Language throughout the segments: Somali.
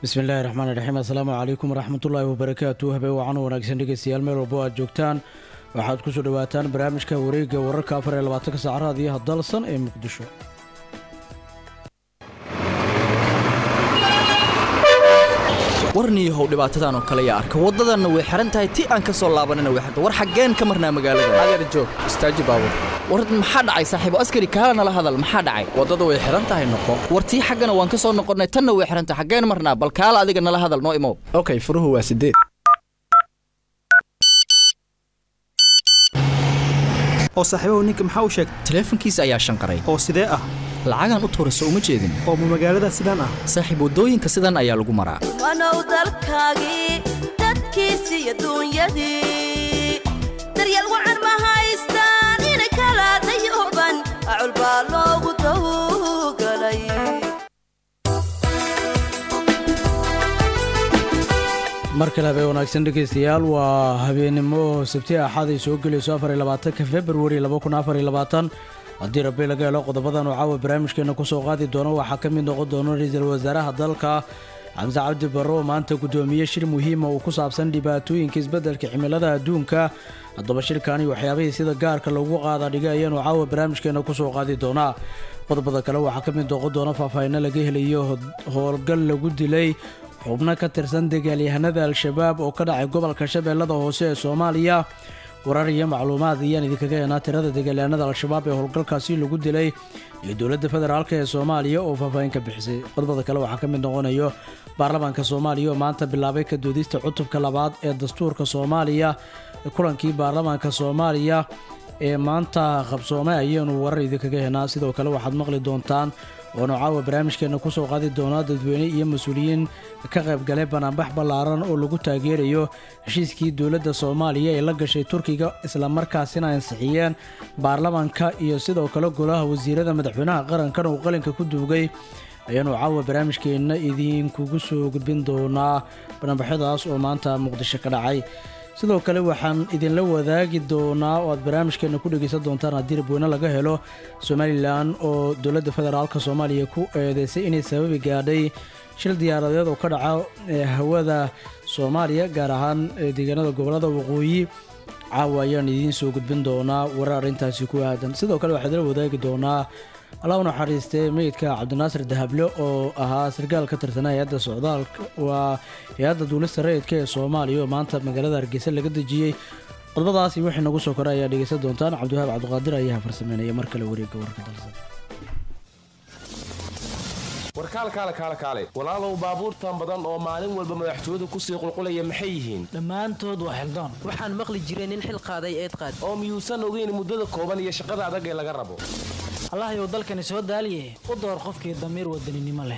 bismillaahi raxmaan raxiim assalaamu calaykum waraxmatullaahi wabarakaatu habeen wacan wanaagsan dhegeystayaal meel walbo aad joogtaan waxaad kusoo dhawaataan barnaamijka wareegga wararka afar iyo labaatanka saacadaad iyo hadalsan ee muqdisho warniihow dhibaatadan oo kale yaa arka waddadanna way xihan tahay ti aan ka soo laabanina way xirta war xaggeen ka marnaa magaalada adeer joog istaaji baabur war maxaa dhacay saaxiibo askari kaala nala hadal maxaa dhacay waddada way xihan tahay noqo war tii xaggana waan ka soo noqonnay tanna way xihan tahay xaggeen marnaa bal kaala adiga nala hadal noo imow okay furuhu waa sideed oo saaxiibahu ninka maxaa u sheegay taleefankiisa ayaa shanqaray oo sidee ah lacagaan u tuurayso uma jeedin oo ma magaalada sidaan ah saaxiib waddooyinka sidan ayaa lagu maraa wanow dalkaagii dadkiisi iyo duunyadii daryeel wacan ma haystaan inay kala dayooban acul baa loogu dawgalay mar kale habeen wanaagsan dhegeystayaal waa habeennimo sabti axad ay soo gelayso afar iyo labaatanka februari laba kun afar iyo labaatan haddii rabbi laga helo qodobadan oo caawa barnaamijkeena kusoo qaadi doono waxaa ka mid noqon doona ra-iisul wasaaraha dalka xamse cabdi barre oo maanta guddoomiye shir muhiima uu ku saabsan dhibaatooyinka isbeddelka cimilada adduunka haddaba shirkani waxyaabihii sida gaarka lagu qaada dhigay ayaanu caawa barnaamijkeena kusoo qaadi doonaa qodobada kale waxaa ka mid noqon doona faahfaahinno laga helayo howlgal lagu dilay xubno ka tirsan dagaalyahanada al-shabaab oo ka dhacay gobolka shabeellada hoose ee soomaaliya warar iyo macluumaad ayaan idinkaga heenaa tirada dagaalyahanada al-shabaab ee howlgalkaasi lagu dilay iyo dowladda federaalk ee soomaaliya oo faahfaahin ka bixisay qodobada kale waxaa ka mid noqonayo baarlamaanka soomaaliya oo maanta bilaabay ka doodista cutubka labaad ee dastuurka soomaaliya kulankii baarlamaanka soomaaliya ee maanta qabsoomay ayaanu warar idinkaga heenaa sidoo kale waxaad maqli doontaan oonu caawa barnaamijkeena kusoo qaadi doonaa dadweyne iyo mas-uuliyiin ka qaybgalay banaanbax ballaaran oo lagu taageerayo heshiiskii dowladda soomaaliya ee la gashay turkiga islamarkaasina ansixiyeen baarlamaanka iyo sidoo kale golaha wasiirada madaxweynaha qarankan uu qalinka ku duugay ayaanu caawa barnaamijkeenna idinkugu soo gudbin doonaa banaanbaxyadaas oo maanta muqdisho ka dhacay sidoo kale waxaan idinla wadaagi doonaa oo aad barnaamijkeena ku dhegeysan doontaan haddii rabweyne laga helo somalilan oo dowladda federaalk soomaaliya ku eedeysay inay sababi gaadhay shil diyaaradeed oo ka dhaca hawada soomaaliya gaar ahaan deegaanada gobolada waqooyi caawa ayaan idiin soo gudbin doonaa warar arrintaasi ku aadan sidoo kale waxaa idinla wadaagi doonaa allah u naxariistay meydka cabdinaasir dahable oo ahaa sarkaal ka tirsanaa hay-adda socdaalka waa hay-adda duulista rayidka ee soomaaliya oo maanta magaalada hargeysa laga dejiyey qodobadaasi wixii nagu soo koray ayaa dhegeysan doontaan cabdiwahaab cabdiqaadir ayaa farsameynaya mar kale wareegga warka dalsan warkaal kaale kaale kaale walaalow baabuurtan badan oo maalin walba madaxtooyadu kusii qulqulaya maxay yihiin dhammaantood waa xildaan waxaan maqli jiray nin xil qaaday eed qaad oo miyuusan ogeyn muddada kooban iyo shaqada adag ee laga rabo allahyow dalkani soo daaliye u door qofkii damiir wadaninimo leh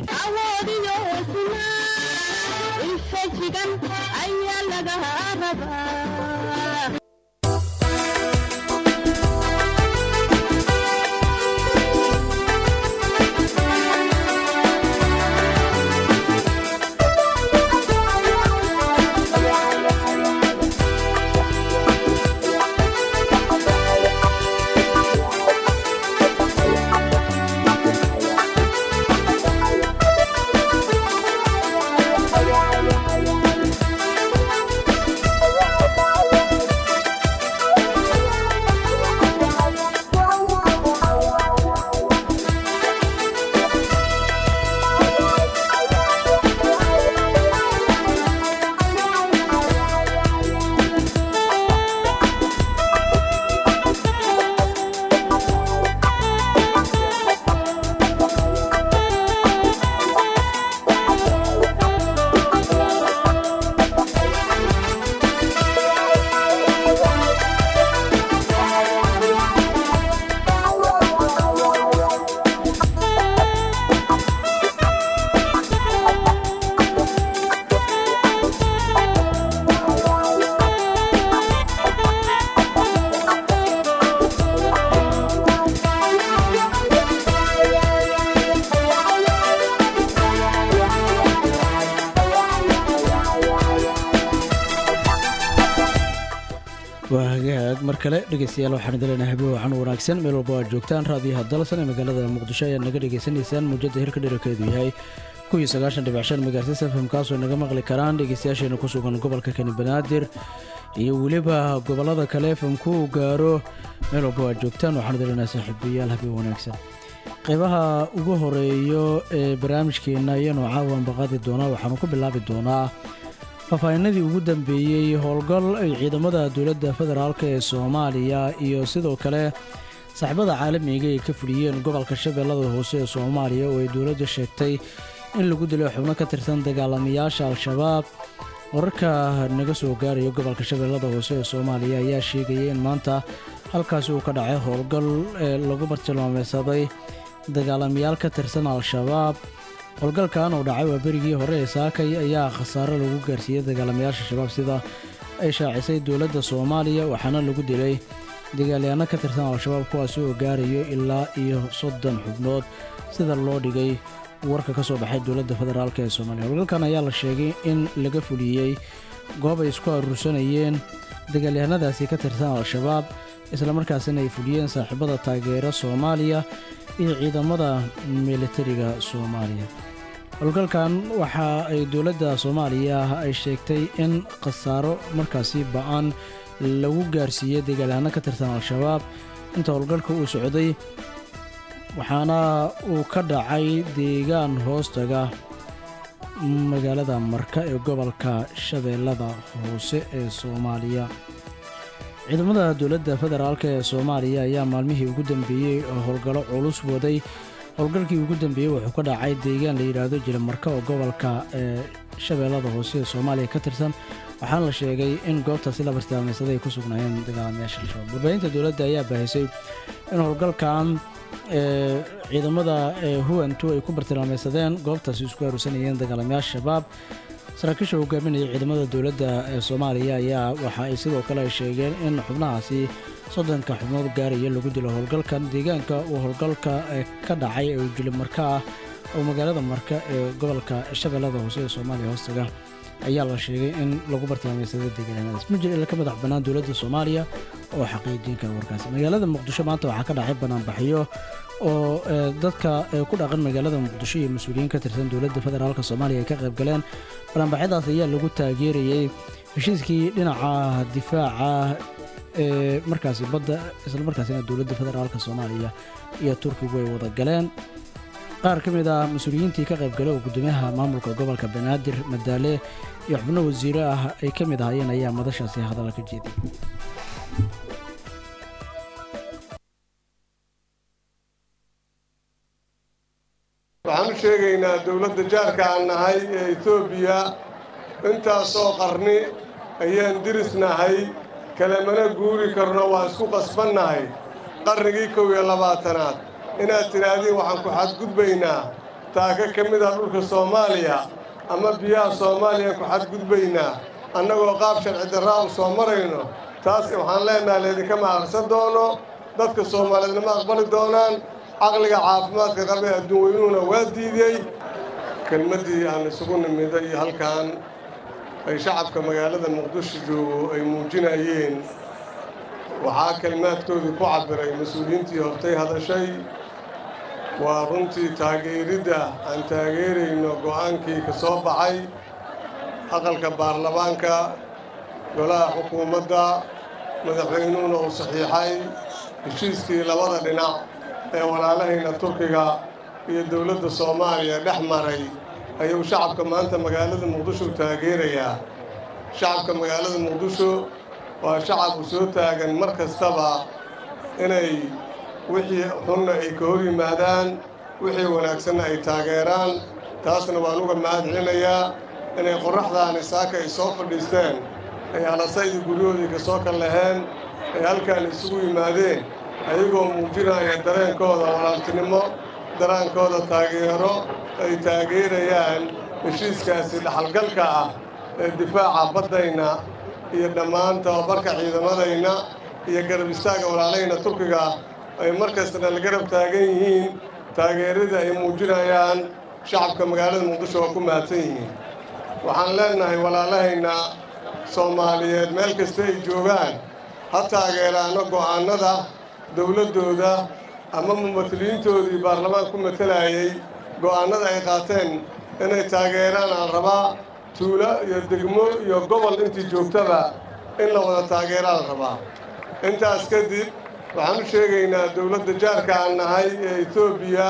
waa hagaag mar kale dhegeystayaal waxaan idin leenahay habeen wacan wanaagsan meel walba aad joogtaan raadiyaha dalsan ee magaalada muqdisho ayaad naga dhegeysanaysaan muujada hirka dherarkeedu yahay kuwii sagaashan dhibic shan megahertis fm kaasoo naga maqli karaan dhegeystayaasheena ku sugan gobolka kani banaadir iyo weliba gobollada kale fmku uu gaaro meel walba aad joogtaan waxaan dalinaa saaxiibayaal habeen wanaagsan qeybaha ugu horeeyo ee barnaamijkeenna iyanoo caawan baqaadi doonaa waxaanu ku bilaabi doonaa faahfaahinadii ugu dambeeyey howlgal ay ciidamada dowladda federaalk ee soomaaliya iyo sidoo kale saaxiibada caalamiga ay ka fuliyeen gobolka shabeellada hoose ee soomaaliya oo ay dowladda sheegtay in lagu dilay xubno ka tirsan dagaalamayaasha al-shabaab wararka naga soo gaaraya gobolka shabeellada hoose ee soomaaliya ayaa sheegaya in maanta halkaasi uu ka dhacay howlgal ee lagu bartilmaameysaday dagaalamayaal ka tirsan al-shabaab howlgalkan oo dhacay waa berigii hore ee saakay ayaa khasaare lagu gaarsiiyey dagaalamayaasha shabaab sida ay shaacisay dowladda soomaaliya waxaana lagu dilay dagaalyahanno ka tirsan al-shabaab kuwaasi oo gaarayo ilaa iyo soddon xubnood sida loo dhigay warka ka soo baxay dowladda federaalk ee soomaaliya howlgalkan ayaa la sheegay in laga fuliyey goob ay isku aruursanayeen dagaalyahanadaasi ka tirsan al-shabaab islamarkaasina ay fuliyeen saaxiibada taageera soomaaliya iyo ciidamada militariga soomaaliya howlgalkan waxa ay dowladda soomaaliya ay sheegtay in khasaaro markaasi ba-an lagu gaarsiiyey dagaalyahanno ka tirsan al-shabaab inta howlgalka uu socday waxaana uu ka dhacay deegaan hoostaga magaalada marka ee gobolka shabeellada hoose ee soomaaliya ciidamada dowladda federaalk ee soomaaliya ayaa maalmihii ugu dambeeyey oo howlgallo culus waday howlgalkii ugu dambeeyey wuxuu ka dhacay deegaan la yidhaahdo jilimarka oo gobolka ee shabeellada hoose ee soomaaliya ka tirsan waxaana la sheegay in goobtaasi la bartilmaameysaday ay ku sugnaayeen dagaalamayaasha al-shabaab warbaahinta dowladda ayaa baahisay in howlgalkan ee ciidamada ee huwantu ay ku bartilmaameysadeen goobtaasi isku aruursanayeen dagaalamayaasha shabaab saraakiisha hogaaminaya ciidamada dowladda ee soomaaliya ayaa waxa ay sidoo kale ay sheegeen in xubnahaasi soddonka xubnood gaaraya lagu dilo howlgalkan deegaanka uu howlgalka ka dhacay ee jili marka ah oo magaalada marka ee gobolka shabeellada hoose ee soomaaliya hoostaga ayaa la sheegay in lagu bartilmaameysaday deegaanadaas ma jiro ila ka madax bannaan dowladda soomaaliya oo xaqiijiin kara warkaasi magaalada muqdisho maanta waxaa ka dhacay banaanbaxyo oo dadka ku dhaqan magaalada muqdisho iyo mas-uuliyiin ka tirsan dowladda federaalk soomaaliya ay ka qayb galeen banaanbaxyadaas ayaa lagu taageerayey heshiiskii dhinaca difaaca ee markaasi badda islamarkaasina dowladda federaalk soomaaliya iyo turkigu ay wada galeen qaar ka mid ah mas-uuliyiintii ka qaybgalay oo guddoomiyaha maamulka gobolka banaadir madaale iyo xubno wasiiro ah ay ka mid ahaayeen ayaa madashaasi hadalla ka jeeday waxaan u sheegaynaa dowladda jaarka aan nahay ee etoobiya intaasoo qarni ayaan dirisnahay kalemana guuri karno waa isku qasbannahay qarnigii kow iyo labaatanaad inaad tidhaahdiin waxaan ku xadgudbaynaa taaka ka mid ah dhulka soomaaliya ama biyaha soomaaliyaan ku xadgudbaynaa annagoo qaab sharci darraa u soo marayno taas waxaan leennahay laydinkama aqrisan doono dadka soomaaliyeedna ma aqbali doonaan caqliga caafimaadka qabee adduun weynuhuna waa diidey kelmaddii aan isugu nimiday iyo halkan ay shacabka magaalada muqdisho joogo ay muujinayeen waxaa kelmaadkoodii ku cabbiray mas-uuliyiintii hortay hadashay waa runtii taageeridda aan taageerayno go'aankii ka soo baxay aqalka baarlamaanka golaha xukuumadda madaxweynuhuna uu saxiixay heshiiskii labada dhinac ee walaalahayna turkiga iyo dowladda soomaaliya dhex maray ayuu shacabka maanta magaalada muqdisho taageerayaa shacabka magaalada muqdisho waa shacab u soo taagan mar kastaba inay wixii xunna ay ka hor yimaadaan wixii wanaagsanna ay taageeraan taasna waan uga mahad celinayaa inay qorraxdaani saaka ay soo fadhiisteen ay halasaydii guryahoodii ka soo kal laheen ay halkaan isugu yimaadeen ayagoo muujinaya dareenkooda walaaltinimo daraankooda taageero ay taageerayaan heshiiskaasi dhaxalgalka ah ee difaaca baddayna iyo dhammaan tababarka ciidamadayna iyo garab istaagga walaalayna turkiga ay mar kastana la garab taagan yihiin taageerada ay muujinayaan shacabka magaalada muqdisho waa ku mahadsan yihiin waxaan leennahay walaalahayna soomaaliyeed meel kasta ay joogaan ha taageeraano go'aannada dowladdooda ama mumatiliintoodii baarlamaan ku matalayay go'aannada ay qaateen inay taageeraan aan rabaa tuulo iyo degmo iyo gobol intii joogtaba in la wada taageeraa la rabaa intaas kadib waxaan u sheegaynaa dowladda jaarka aan nahay ee etoobiya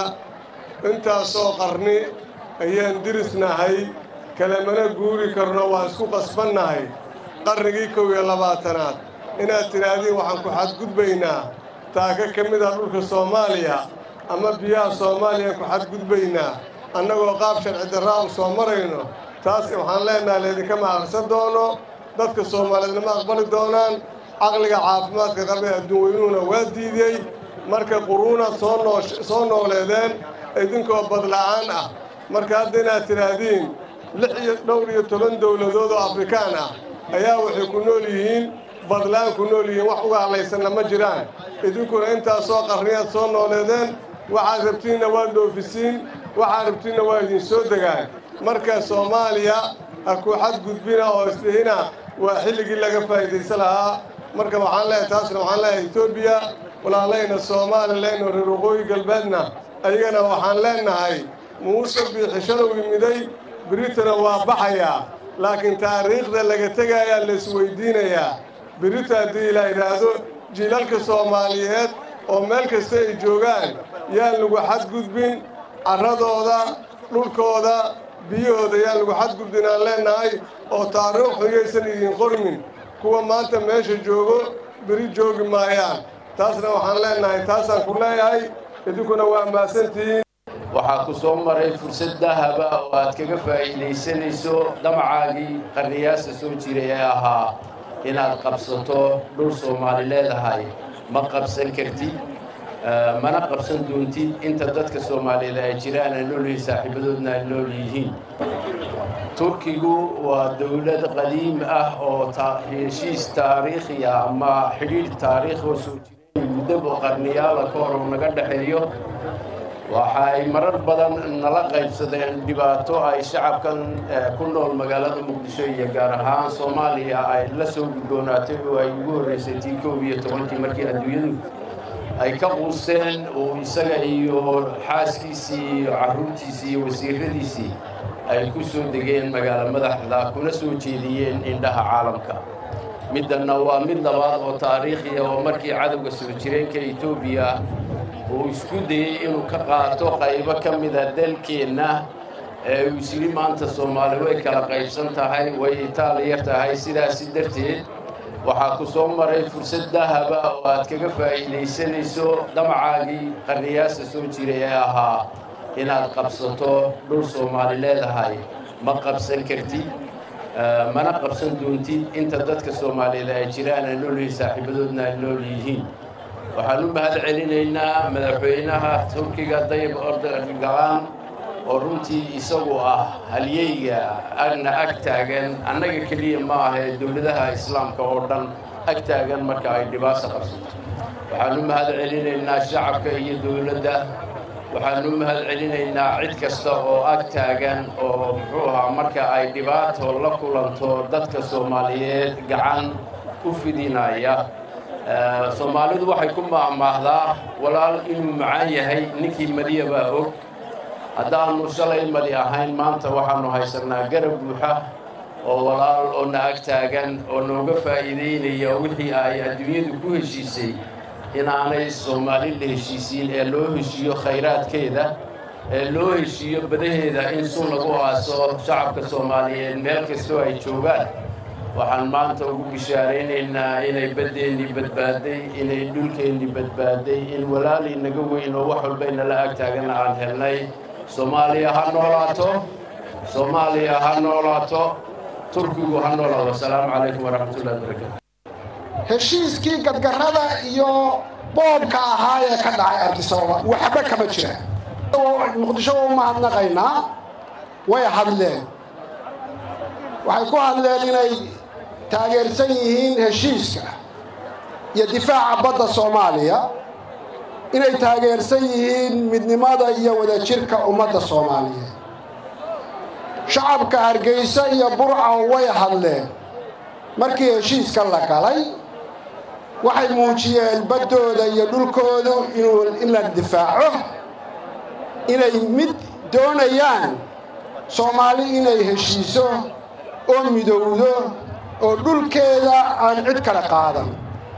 intaasoo qarni ayaan dirisnahay kalemana guuri karno waan isku qasbannahay qarnigii kow iyo labaatanaad inaad tidhaahdiin waxaan ku xadgudbaynaa taaka ka mid ah dhulka soomaaliya ama biyaha soomaaliyaan ku xadgudbaynaa annagoo qaab sharci darraa u soo marayno taas waxaan leennahay laydinkama aqrisan doono dadka soomaaliyeedna ma aqbali doonaan caqliga caafimaadka qabee adduun weynuhuna waa diidey marka quruunaad soo nooleedeen idinkoo badla'aan ah marka hadda inaad tidhaahdiin lix iyo dhowr iyo toban dowladood oo afrikaan ah ayaa waxay ku nool yihiin badlaan ku nool yihiin wax uga hadlaysanna ma jiraan idinkuna intaasoo qarniyaad soo nooleedeen waxaad rabtiinna waa dhoofisiin waxaad rabtiinna waa idin soo degaan marka soomaaliya ha ku xadgudbina oo isdhihina waa xilligii laga faa'iidaysan lahaa marka waxaan leeyahay taasna waxaan leeyahay etoobiya walaalayna soomalilayno reer waqooyi galbeedna ayagana waxaan leennahay muuse biixishalow yimiday biritana waa baxayaa laakiin taariikhda laga tegaayaa laisweydiinayaa birita haddii la yidhaahdo jiilalka soomaaliyeed oo meel kasta ay joogaan yaan lagu xadgudbin carradooda dhulkooda biyahooda yaan lagu xadgudbin aan leennahay oo taariikh xuyaysan idin qormin kuwa maanta meesha joogo beri joogi maayaan taasna waxaan leennahay taasaan ku leeyahay idinkuna waa mahadsantihiin waxaa ku soo maray fursad dahaba oo aad kaga faa'iidaysanayso damacaagii qarniyaasa soo jiray ee ahaa inaad qabsato dhul soomaali leedahay ma qabsan kartid mana qabsan doontid inta dadka soomaaliyeed ay jiraan ay noolyihiin saaxiibadoodna ay nool yihiin turkigu waa dowlad qadiim ah oo heshiis taariikhi ah ama xidhiidh taariikh oo soo jiray muddaba qarniyaala ka hor naga dhexeeyo waxa ay marar badan nala qaybsadeen dhibaato ay shacabkan ku nool magaalada muqdisho iyo gaar ahaan soomaaliya ay la soo gudboonaatay oo ay ugu horraysay tii koob iyo tobankii markii adduunyadu ay ka quusteen uu isaga iyo xaaskiisii iyo carruurtiisii iyo wasiiradiisii ay ku soo degeen magaalo madaxda kuna soo jeediyeen indhaha caalamka middanna waa mid labaad oo taariikhiya oo markii cadowga soo jireenka etoobiya uu isku dayey inuu ka qaato qaybo ka mida dalkeenna ee uu isiri maanta soomaali way kala qaybsan tahay way itaaliya tahay sidaasi darteed waxaa ku soo maray fursad dahaba oo aad kaga faa'iidaysanayso damacaagii qarniyaasa soo jiray ee ahaa inaad qabsato dhul soomaali leedahay ma qabsan kartid mana qabsan doontid inta dadka soomaaliyeed ay jiraan ay noolyihiin saaxiibadoodna ay nool yihiin waxaan u mahad celinaynaa madaxweynaha turkiga dayib ordogan oo runtii isagu ah halyeyga agna ag taagan annaga keliya ma ahee dowladaha islaamka oo dhan ag taagan marka ay dhibaasa qabsato waxaan u mahad celinaynaa shacabka iyo dowladda waxaan u mahad celinaynaa cid kasta oo ag taagan oo muxuu ahaa marka ay dhibaato la kulanto dadka soomaaliyeed gacan u fidinaya soomaalidu waxay ku maahmaahdaa walaal inuu macaan yahay ninkii madiya baa og haddaannu shalay madi ahayn maanta waxaannu haysannaa garab buuxa oo walaal oo na ag taagan oo nooga faa'iidaynaya wixii ay adduunyadu ku heshiisay inaanay soomaali la heshiisiin ee loo heshiiyo khayraadkeeda ee loo heshiiyo badaheeda in sun lagu aaso shacabka soomaaliyeed meel kastoo ay joogaan waxaan maanta ugu bishaaraynaynaa inay baddeennii badbaaday inay dhulkeennii badbaaday in walaalii naga weyn oo wax walbayna la ag taagana aan helnay soomaaliya ha noolaato soomaaliya ha noolaato turkigu ha noolaado asalaamu calaykum waraxmatullahi wabarakaatu heshiiskii gadgarrada iyo boobka ahaa ee ka dhacay abdisababa waxba kama jiraan muqdisho waa u mahadnaqaynaa way hadleen waxay ku hadleen inay taageersan yihiin heshiiska iyo difaaca badda soomaaliya inay taageersan yihiin midnimada iyo wadajirka ummadda soomaaliyeed shacabka hargeysa iyo burca way hadleen markii heshiiska la galay waxay muujiyeen baddooda iyo dhulkoodu inuu in la difaaco inay mid doonayaan soomaali inay heshiiso oo midowdo oo dhulkeeda aan cid kale qaadan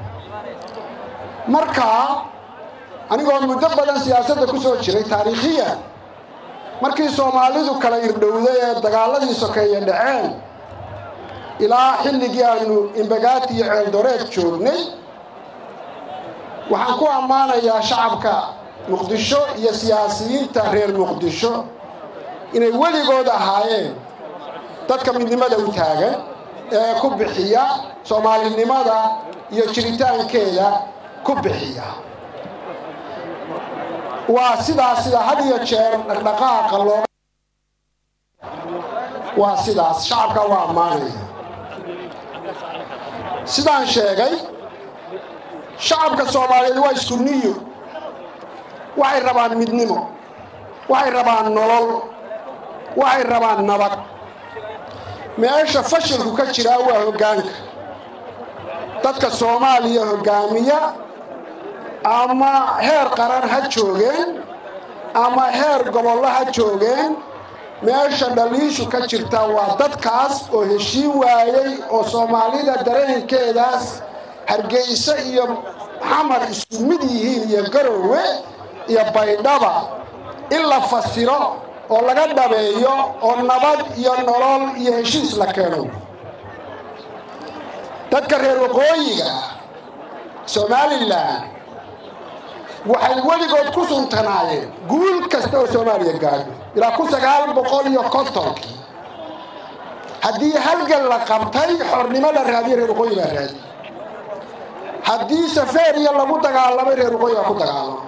markaa anigoo muddo badan siyaasadda ku soo jiray taariikhiya markii soomaalidu kala irdhowday ee dagaaladii sokeeye dhaceen ilaa xilligii aanu imbagaati iyo ceeldoreed joognay waxaan ku ammaanayaa shacabka muqdisho iyo siyaasiyiinta reer muqdisho inay weligood ahaayeen dadka midnimada u taagan ee ku bixiya soomaalinimada iyo jiritaankeeda ku bixiya waa sidaas sida had iyo jeer dhaqdhaqaaqa looga waa sidaas shacabka waa ammaanaya sidaan sheegay shacabka soomaaliyeed waa isku niyo waxay rabaan midnimo waxay rabaan nolol waxay rabaan nabad meesha fashilku ka jiraa waa hoggaanka dadka soomaaliya hoggaamiya ama heer qaran ha joogeen ama heer gobollo ha joogeen meesha dhaliishu ka jirta waa dadkaas oo heshiin waayey oo soomaalida dareenkeedaas hargeyso iyo xamar isku mid yihiin iyo garowe iyo baydhaba in la fasiro oo laga dhabeeyo oo nabad iyo nolol iyo heshiis la keeno dadka reer waqooyiga somalilan waxay weligood ku suntanaayeen guul kasta oo soomaaliya gaadho ilaa kun sagaal boqol iyo kontonkii haddii halgan la qabtay xornimo la raadiye reer waqooyi baa raadiye haddii safeeriya lagu dagaalamay reer waqooyi baa ku dagaalamay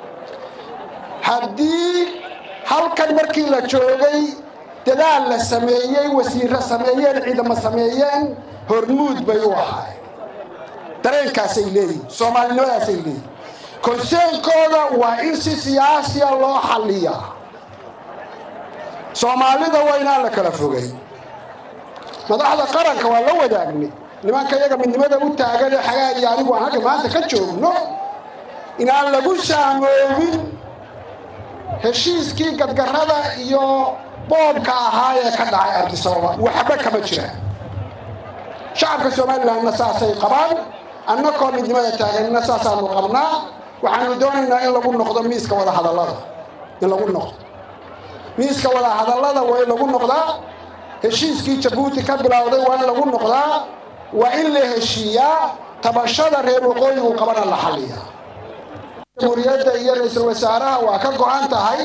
haddii halkan markii la joogay dadaal la sameeyey wasiirro sameeyeen ciidamo sameeyeen hormuud bay u ahaay dareenkaasay leeyihin soomaalinimadaasay leeyihin konseenkooda waa in si siyaasiya loo xalliyaa soomaalida waa inaan la kala fogay madaxda qaranka waa la wadaagnay nimanka iyaga midnimada u taagan ee xagaa iyo anigu aan halka maanta ka joogno inaan lagu saamoobin heshiiskii gadgarrada iyo boobka ahaa ee ka dhacay artisababa waxba kama jiraan shacabka somalilanna saasay qabaan annakoo midnimada taaganina saasaanu qabnaa waxaanu doonaynaa in lagu noqdo miiska wadahadallada in lagu noqdo miiska wadahadallada waa in lagu noqdaa heshiiskii jabuuti ka bilowday waa in lagu noqdaa waa in la heshiiyaa tabashada reer waqooyigu qabana la xalliyaa jamhuuriyadda iyo ra-iisul wasaaraha waa ka go-an tahay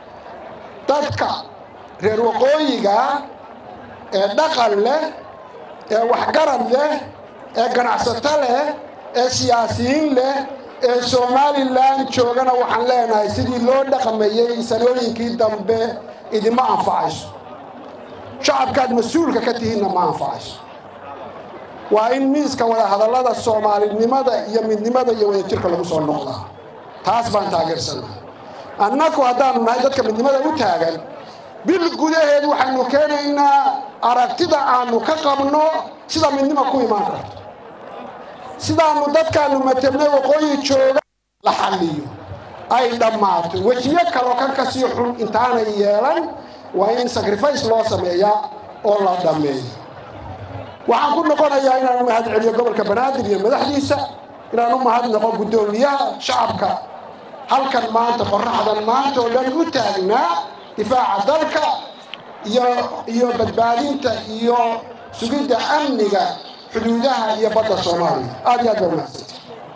dadka reer waqooyiga ee dhaqan leh ee waxgarad leh ee ganacsato leh ee siyaasiyiin leh ee somalilan joogana waxaan leenahay sidii loo dhaqmayey sanooyinkii dambe idima anfacayso shacabkaad mas-uulka ka tihiinna ma anfacayso waa in miiska wadahadallada soomaalinimada iyo midnimada iyo wadajirka lagu soo noqdaa taas baan taageersannahay annaku haddaanu nahay dadka midnimada u taagan bil gudaheed waxaynu keenaynaa aragtida aanu ka qabno sida midnima ku imaan karto sidaanu dadkaanu matabnay waqooyi jooga la xalliyo ay dhammaato wejiyo kaloo kan ka sii xun intaanay yeelan waa in sacrifice loo sameeyaa oo la dhammeeyo waxaan ku noqonayaa inaan u mahad celiyo gobolka banaadir iyo madaxdiisa inaan u mahadnaqo guddoomiyaha shacabka halkan maanta qorraxdan maanta oo dhan u taagnaa difaaca dalka iyo iyo badbaadinta iyo sugidda amniga xuduudaha iyo badda soomaaliya aad iyo aad baa umahadsantay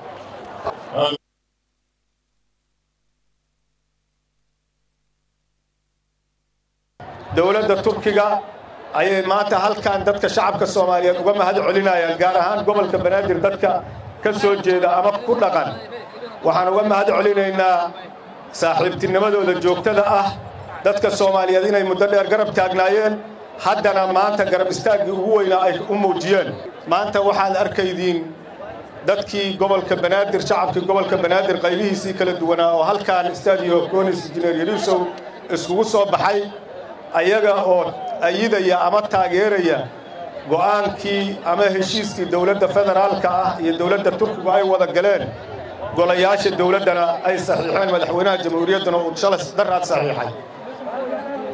dowladda turkiga ayay maanta halkan dadka shacabka soomaaliyeed uga mahad celinayaan gaar ahaan gobolka banaadir dadka ka soo jeeda ama ku dhaqan waxaan uga mahad celinaynaa saaxiibtinimadooda joogtada ah dadka soomaaliyeed inay muddo dheer garab taagnaayeen haddana maanta garab istaaggii ugu weynaa ay u muujiyeen maanta waxaad arkaydiin dadkii gobolka banaadir shacabkii gobolka banaadir qaybihiisii kala duwanaa oo halkan stadio conis injineer yariisow iskugu soo baxay ayaga oo ayidaya ama taageeraya go'aankii ama heshiiskii dowladda federaalka ah iyo dowladda turkigu ay wada galeen golayaasha dowladdana ay saxiixeen madaxweynaha jamhuuriyadduna uu shalay daraad saxiixay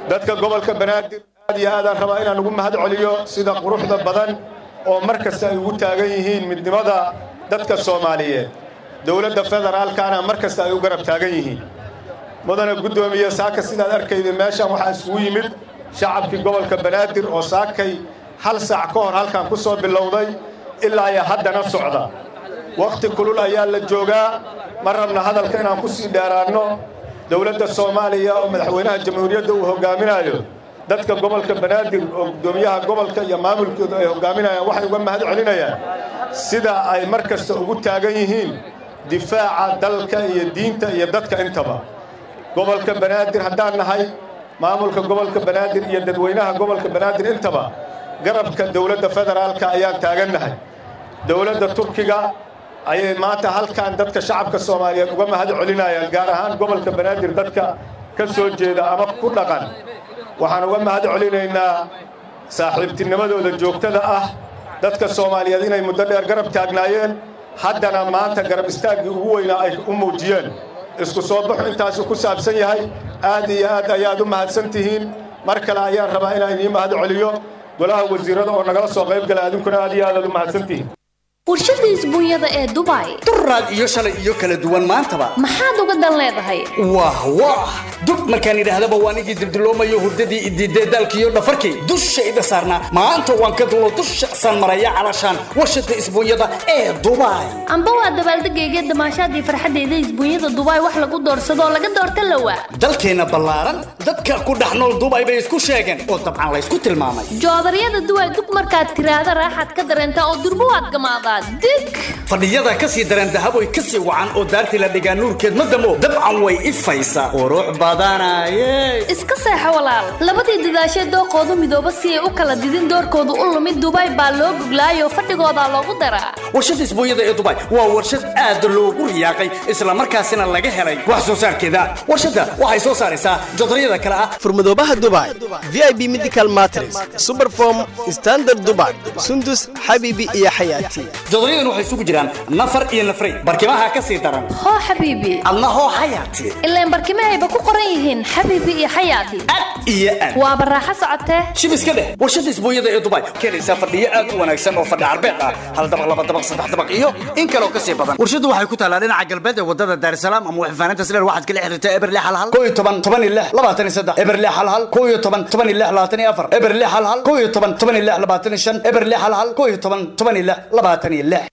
dadka gobolka banaadir aad iyo aadaan rabaa inaan ugu mahad celiyo sida quruxda badan oo mar kasta ay ugu taagan yihiin midnimada dadka soomaaliyeed dowladda federaalkana mar kasta ay u garab taagan yihiin mudane guddoomiye saaka sidaad arkayda meeshan waxaa isugu yimid shacabkii gobolka banaadir oo saakay hal saac ka hor halkan ku soo bilowday ilaa iyo haddana socda wakhti kulul ayaa la joogaa ma rabna hadalka inaan ku sii dheeraanno dowladda soomaaliya oo madaxweynaha jamhuuriyadda uu hoggaaminayo dadka gobolka banaadir oo guddoomiyaha gobolka iyo maamulkooda ay hoggaaminayaan waxay uga mahad celinayaan sida ay mar kasta ugu taagan yihiin difaaca dalka iyo diinta iyo dadka intaba gobolka banaadir haddaan nahay maamulka gobolka banaadir iyo dadweynaha gobolka banaadir intaba garabka dowladda federaalka ayaan taagannahay dowladda turkiga ayay maanta halkan dadka shacabka soomaaliyeed uga mahad celinayaan gaar ahaan gobolka banaadir dadka ka soo jeeda ama ku dhaqan waxaan uga mahad celinaynaa saaxiibtinimadooda joogtada ah dadka soomaaliyeed inay muddo dheer garab taagnaayeen haddana maanta garab istaaggii ugu weynaa ay u muujiyeen isku soo baxu intaasu ku saabsan yahay aad iyo aad ayaad u mahadsan tihiin mar kale ayaan rabaa inaan idiin mahad celiyo golaha wasiirada oo nagala soo qayb gala adinkuna aad iyo aad aad u mahadsan tihiin warshada isbuunyada ee dubai duraad iyo shalay iyo kala duwan maantaba maxaad uga dan leedahay wah wah dub markaan idhaahdaba waan igii dibdiloomayo hurdadii idiidee daalkiiyo dhafarkii dushayda saarnaa maanta waan ka dulo dusha saan maraya calashaan warshada isbuunyada ee dubai amba waa dabaaldegayga damaashaadii farxadeyda isbuunyada dubai wax lagu doorsadoo laga doorta lawa dalkeenna ballaaran dadka ku dhex nool dubai bay isku sheegeen oo dabcan laysku tilmaamay joodaryada duway dug markaad tiraahda raaxaad ka dareentaa oo durbo waad gamaadaa dig fadhiyada ka sii dareen dahaboy ka sii wacan oo daartii la dhigaa nuurkeed ma damo dabcan way ifaysaa qurux badanaye iska seexo walaal labadii dadaashee dooqoodu midooba si ay u kala didin doorkoodu u lumid dubai baa loo guglaayoo fadhigoodaa loogu daraa warshada isbuunyada ee dubai waa warshad aad loogu riyaaqay islamarkaasina laga helay wax soo saarkeeda warshadda waxay soo saaraysaa jodaryada kale ah furmadoobaha dubai v i b medical matres superform standard dubai sundus xabiibi iyo xayaati jodoryadan waxay isugu jiraan nafar iyo nafray barkimaha ka sii daran hoo xabiibi adna hoo xayaati ilaan barkimahayba ku qoran yihiin xabiibi iyo xayaati iyo aad waaba raaxo socotee shib iska dheh warshada isbuunyada ee dubai keenaysaa fadhiyo aad u wanaagsan oo fadhi carbeed ah hal dabaq laba dabaq saddex dabaq iyo in kaloo kasii badan warshadu waxay ku taalaa dhinaca galbeed ee wadada daarisalaam ama waxfaanaynta sileer waxaad kala xiriirtaa eberle hal hal koo iyo toban toban iyo lix labaatan iyo saddex eberle hal hal koo iyo toban toban iyo lix labaatan iyo afar eberle hal hal koo iyo toban toban iyo lix labaatan iyo shan eberle hal hal koo iyo toban toban iyo lix labaatan iyo lix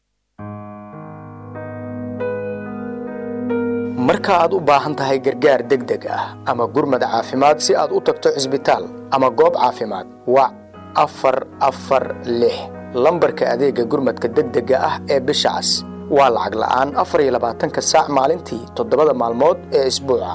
marka aad u baahan tahay gargaar degdeg ah ama gurmad caafimaad si aad u tagto cisbitaal ama goob caafimaad wac afar afar lix lambarka adeegga gurmadka degdega ah ee bisha cas waa lacag la'aan afar iyo labaatanka saac maalintii toddobada maalmood ee isbuuca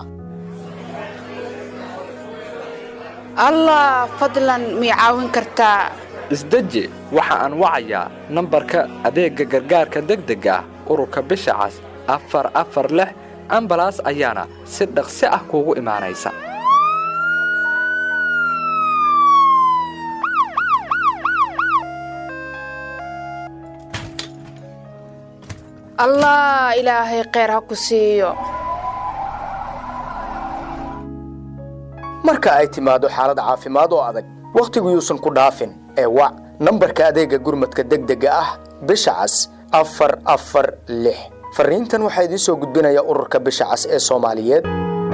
allah fadlan mii caawin kartaa isdeji waxa aan wacayaa nambarka adeegga gargaarka degdega ah ururka bisha cas afar afar lix ambalaas ayaana si dhaqsi ah kuugu imaanaysa allah ilaahay kheyr ha ku siiyo marka ay timaado xaalad caafimaad oo adag wakhtigu yuusan ku dhaafin ee wac nambarka adeegga gurmadka degdega ah bisha cas afar afar lix fariintan waxaa idiin soo gudbinaya ururka bisha cas ee soomaaliyeed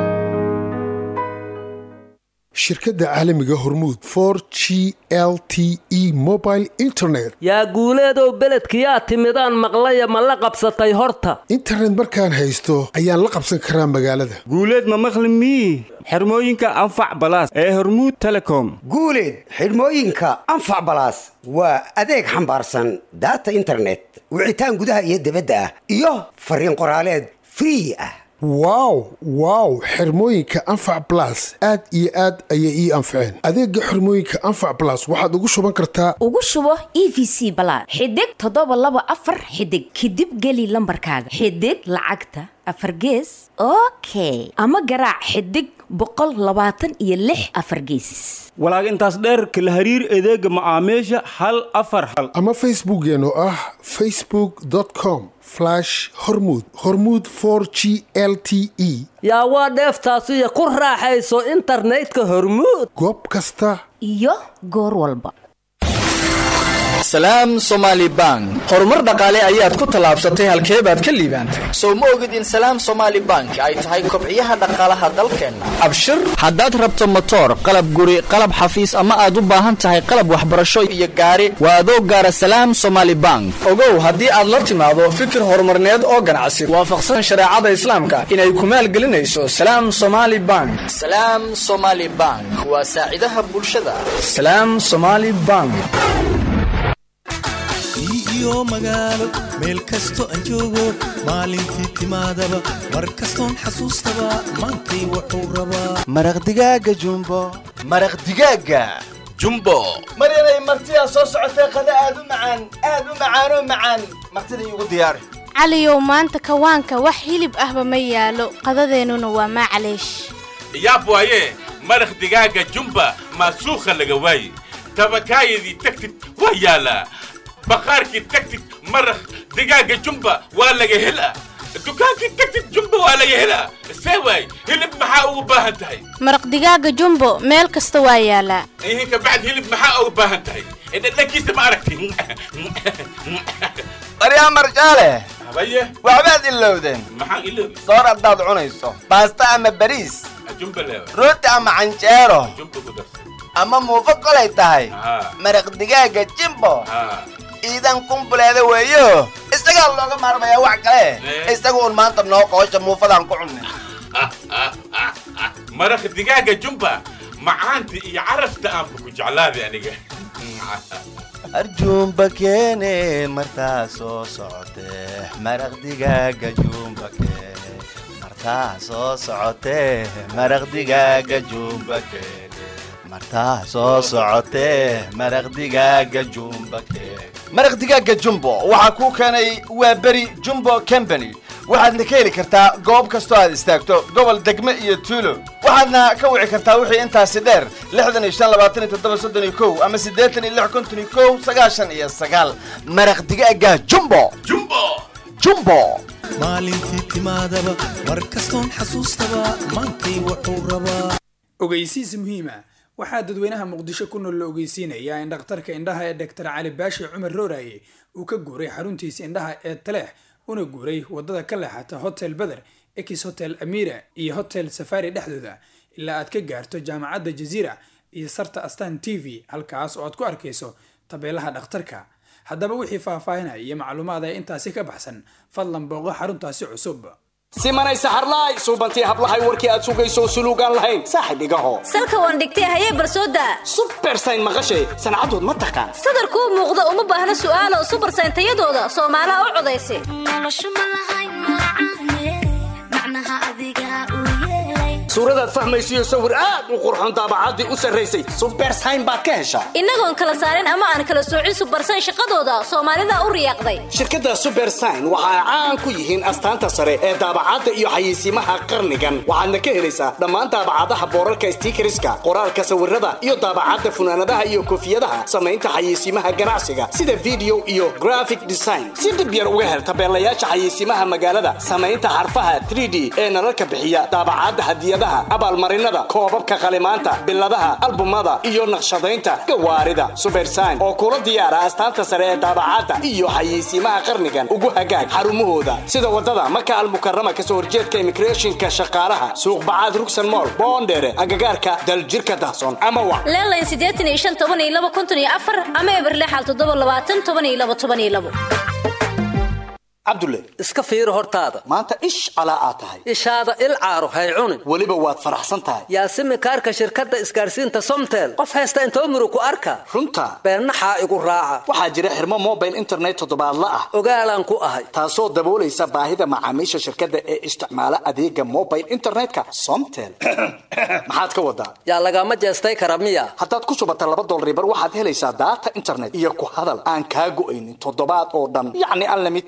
shirkadda caalamiga hormuud for g l t e mobile internet yaa guuleedow beledkiyaa timidaan maqlaya ma la qabsatay horta internet markaan haysto ayaan la qabsan karaa magaalada guuleed ma maqli mii xirmooyinka anfac balaas ee hormuud telecom guuleed xidhmooyinka anfac balaas waa adeeg xambaarsan daata internet wicitaan gudaha iyo dibadda ah iyo fariin qoraaleed free ah wow wow xirmooyinka anfac blas aad iyo aad ayay ii anfaceen adeega xirmooyinka anfac blas waxaad ugu shuban kartaa ugu shubo e v c balaad xidig toddoba laba afar xidig kadib geli lambarkaaga xidig lacagta afargees okay ama garaac xidig boqol labaatan iyo lix afargeesis walaag intaas dheer kala hariir adeega macaamiisha hal afar hal ama facebookeen oo ah facebook com hormud hormud g l t e yaa waa dheeftaasiyo ku raaxayso internetka hormuud goob kasta iyo goor walba salaam somaali bank horumar dhaqaale ayaad ku tallaabsatay halkee baad ka liibaantay sow ma ogid in salaam somaali bank ay tahay kobciyaha dhaqaalaha dalkeenna abshir haddaad rabto motoor qalab guri qalab xafiis ama aad u baahan tahay qalab waxbarasho iyo gaari waa adoo gaara salaam somaali bank ogow haddii aad la timaado fikir horumarneed oo ganacsi waafaqsan shareecada islaamka inay ku maalgelinayso salaam somaali bank salaam somaali bank waa saacidaha bulshada salaam somaali bank iyo magaalo meel kasto aan joogo maalintii timaadaba mar kastoon xasuustaba maantay wuxuu rabaa maraq digaaga jumbo maraq digaaga jumbo maryanay martidaa soo socotee qada aad u macaan aad u macaanoo macaan martida iigu diyaari caliyow maanta kawaanka wax hilib ahba ma yaalo qadadeennuna waa maclaysh yaab waaye maraq digaaga jumba maasuukha laga waaye tabakaayadii tagtid waa yaalaa baqaarkii tagtid maraq digaaga jumba waa laga helaa dukaankii tagtid jumba waa laga helaa see waay hilib maxaa ugu baahan tahay maraq digaaga jumbo meel kasta waa yaalaa ihin kabacd hilib maxaa ugu baahan tahay dhadhankiisa ma aragti maryaa marjaale habaye waxbaad ilowdeen maxaan iloobi soor haddaad cunayso baasta ama bariis jumba leewa rooti ama canjeero jumba ku darsa ama muufo kolay tahay haa maraq digaaga jimbo haa iidan kumbuleeda weeyo isagaa looga maarmayaa wax kale isaga un maanta noo qoosha muufadaan ku cunnay maraq digaaga jumba macaanta iyo carafta aanba ku jeclaaday aniga arjuumba keene martaa soo socotee maraq digaaga juumba keene martaa soo socotee maraq digaaga juumba keene martaa soo socotee maraq digaaga juumba keene maraq digaaga jumbo waxaa kuu keenay waa beri jumbo company waxaadna ka heli kartaa goob kastoo aad istaagto gobol degme iyo tuulo waxaadna ka wici kartaa wixii intaasi dheer lixdan iyo shan labaatan iyo toddoba soddon iyo kow ama siddeetan iyo lix konton iyo kow sagaashan iyo sagaal maraq digaaga jumbo jumbo jumbo maalintii timaadaba mar kastoon xasuustaba maantay wuxuu rabaa ogeysiis muhiima waxaa dadweynaha muqdisho ku nool la ogeysiinayaa in dhakhtarka indhaha ee doctor cali baashi cumar rooraye uu ka guuray xaruntiisa indhaha ee taleex una guuray wadada ka leexata hotel beder ex hotel amira iyo hotel safari dhexdooda ilaa aad ka gaarto jaamacadda jaziira iyo sarta astan t v halkaas oo aad ku arkayso tabeelaha dhakhtarka haddaba wixii faahfaahinaya iyo macluumaad ee intaasi ka baxsan fadlan booqo xaruntaasi cusub simanay saxarlaay suubantii hablahay warkii aad sugayso suluugaan lahayn saaxib igaho salka waan dhigtay hayee barsooda subersayn maqashay sancadood ma taqaan sadarkuu muuqda uma baahna su'aalo subersayn tayadooda soomaalaha u codaysa suuradaad fahmaysiyo sawir aad u qurxoon daabacaddii u sarraysay subersayn baad ka heshaa innagoon kala saarin ama aan kala soocin subersayn shaqadooda soomaalida u riyaaqday shirkadda subersign waxa ay caan ku yihiin astaanta sare ee daabacadda iyo xayeysiimaha qarnigan waxaadna ka helaysaa dhammaan daabacadaha boorarka stiikariska qoraalka sawirada iyo daabacadda funaanadaha iyo koofiyadaha samaynta xayeysiimaha ganacsiga sida video iyo graphic design si dhib yar uga hel tabeelayaasha xayeysiimaha magaalada samaynta xarfaha 3d ee nalalka bixiya daabacadda hadiyadaha abaalmarinada koobabka qalimaanta biladaha albumada iyo naqshadaynta gawaarida subersign oo kula diyaara astaanta sare ee daabacadda iyo xayeysiimaha qarnigan ugu hagaag xarumahooda sida wadada maka almukarama kasoo horjeedka immigrationka shaqaalaha suuq bacaad rugsan mool boondheere agagaarka daljirka dahsoon ama wa leelayn siddeetan iyo shan toban iyo laba konton iyo afar ama eberle xal toddoba labaatan toban iyo laba toban iyo labo cabdulle iska fiiri hortaada maanta ish calaa aad tahay ishaada il caaro hay cunin weliba waad faraxsan tahay yaasimi kaarka shirkadda isgaarsiinta somtel qof haysta intoo muru ku arka runta beennaxaa igu raaca waxaa jira xirmo mobile internet toddobaadla ah ogaalaan ku ahay taasoo daboolaysa baahida macaamiisha shirkadda ee isticmaala adeega mobile internetka somtel maxaad ka wadaa yaa lagama jeestay kara miya haddaad ku shubata laba dolribar waxaad helaysaa daata internet iyo ku hadal aan kaa go'aynin toddobaad oo dhan yacni unlimited a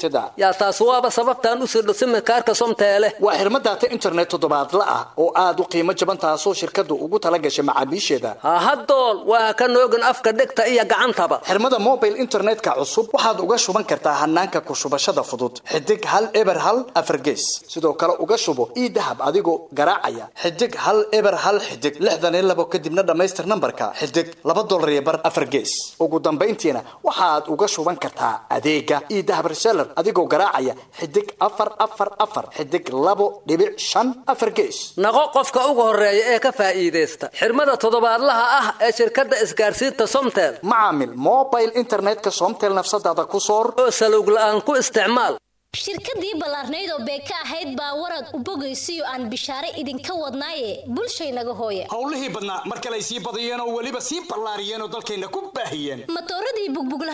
yaa taas waaba sababtaan u sirdho simikaarka somteele waa xirmo daata internet toddobaadla ah oo aad u qiimo jaban taasoo shirkaddu ugu tala gashay macaamiisheeda hahadool waa ka noogin afka dhegta iyo gacantaba xirmada mobile internetka cusub waxaad uga shuban kartaa hanaanka ku shubashada fudud xidig hal eber hal afargees sidoo kale uga shubo ii dahab adigoo garaacaya xidig hal eber hal xidig lixdan iyo labo kadibna dhammaystir nambarka xidig laba dolar iyo bar afar gees ugu dambayntiina waxaad uga shuban kartaa adeega ii dahab reseller adigoo garaacaya xidig afar afar afar xidig labo dhibic shan afar gees naqo qofka ugu horeeya ee ka faa'iidaysta xirmada toddobaadlaha ah ee shirkadda isgaarsiinta somtel macaamil mobile internetka somtel nafsadaada ku soor oo salowg la'aan ku isticmaal shirkadii ballaarnayd oo beeka ahayd baa warad u bogaysiyo aan bishaare idinka wadnaaye bulshaynaga hooya howlihii badnaa mar kale ay sii badiyeen oo weliba sii ballaariyeen oo dalkayna ku baahiyeen matooradii bugbugla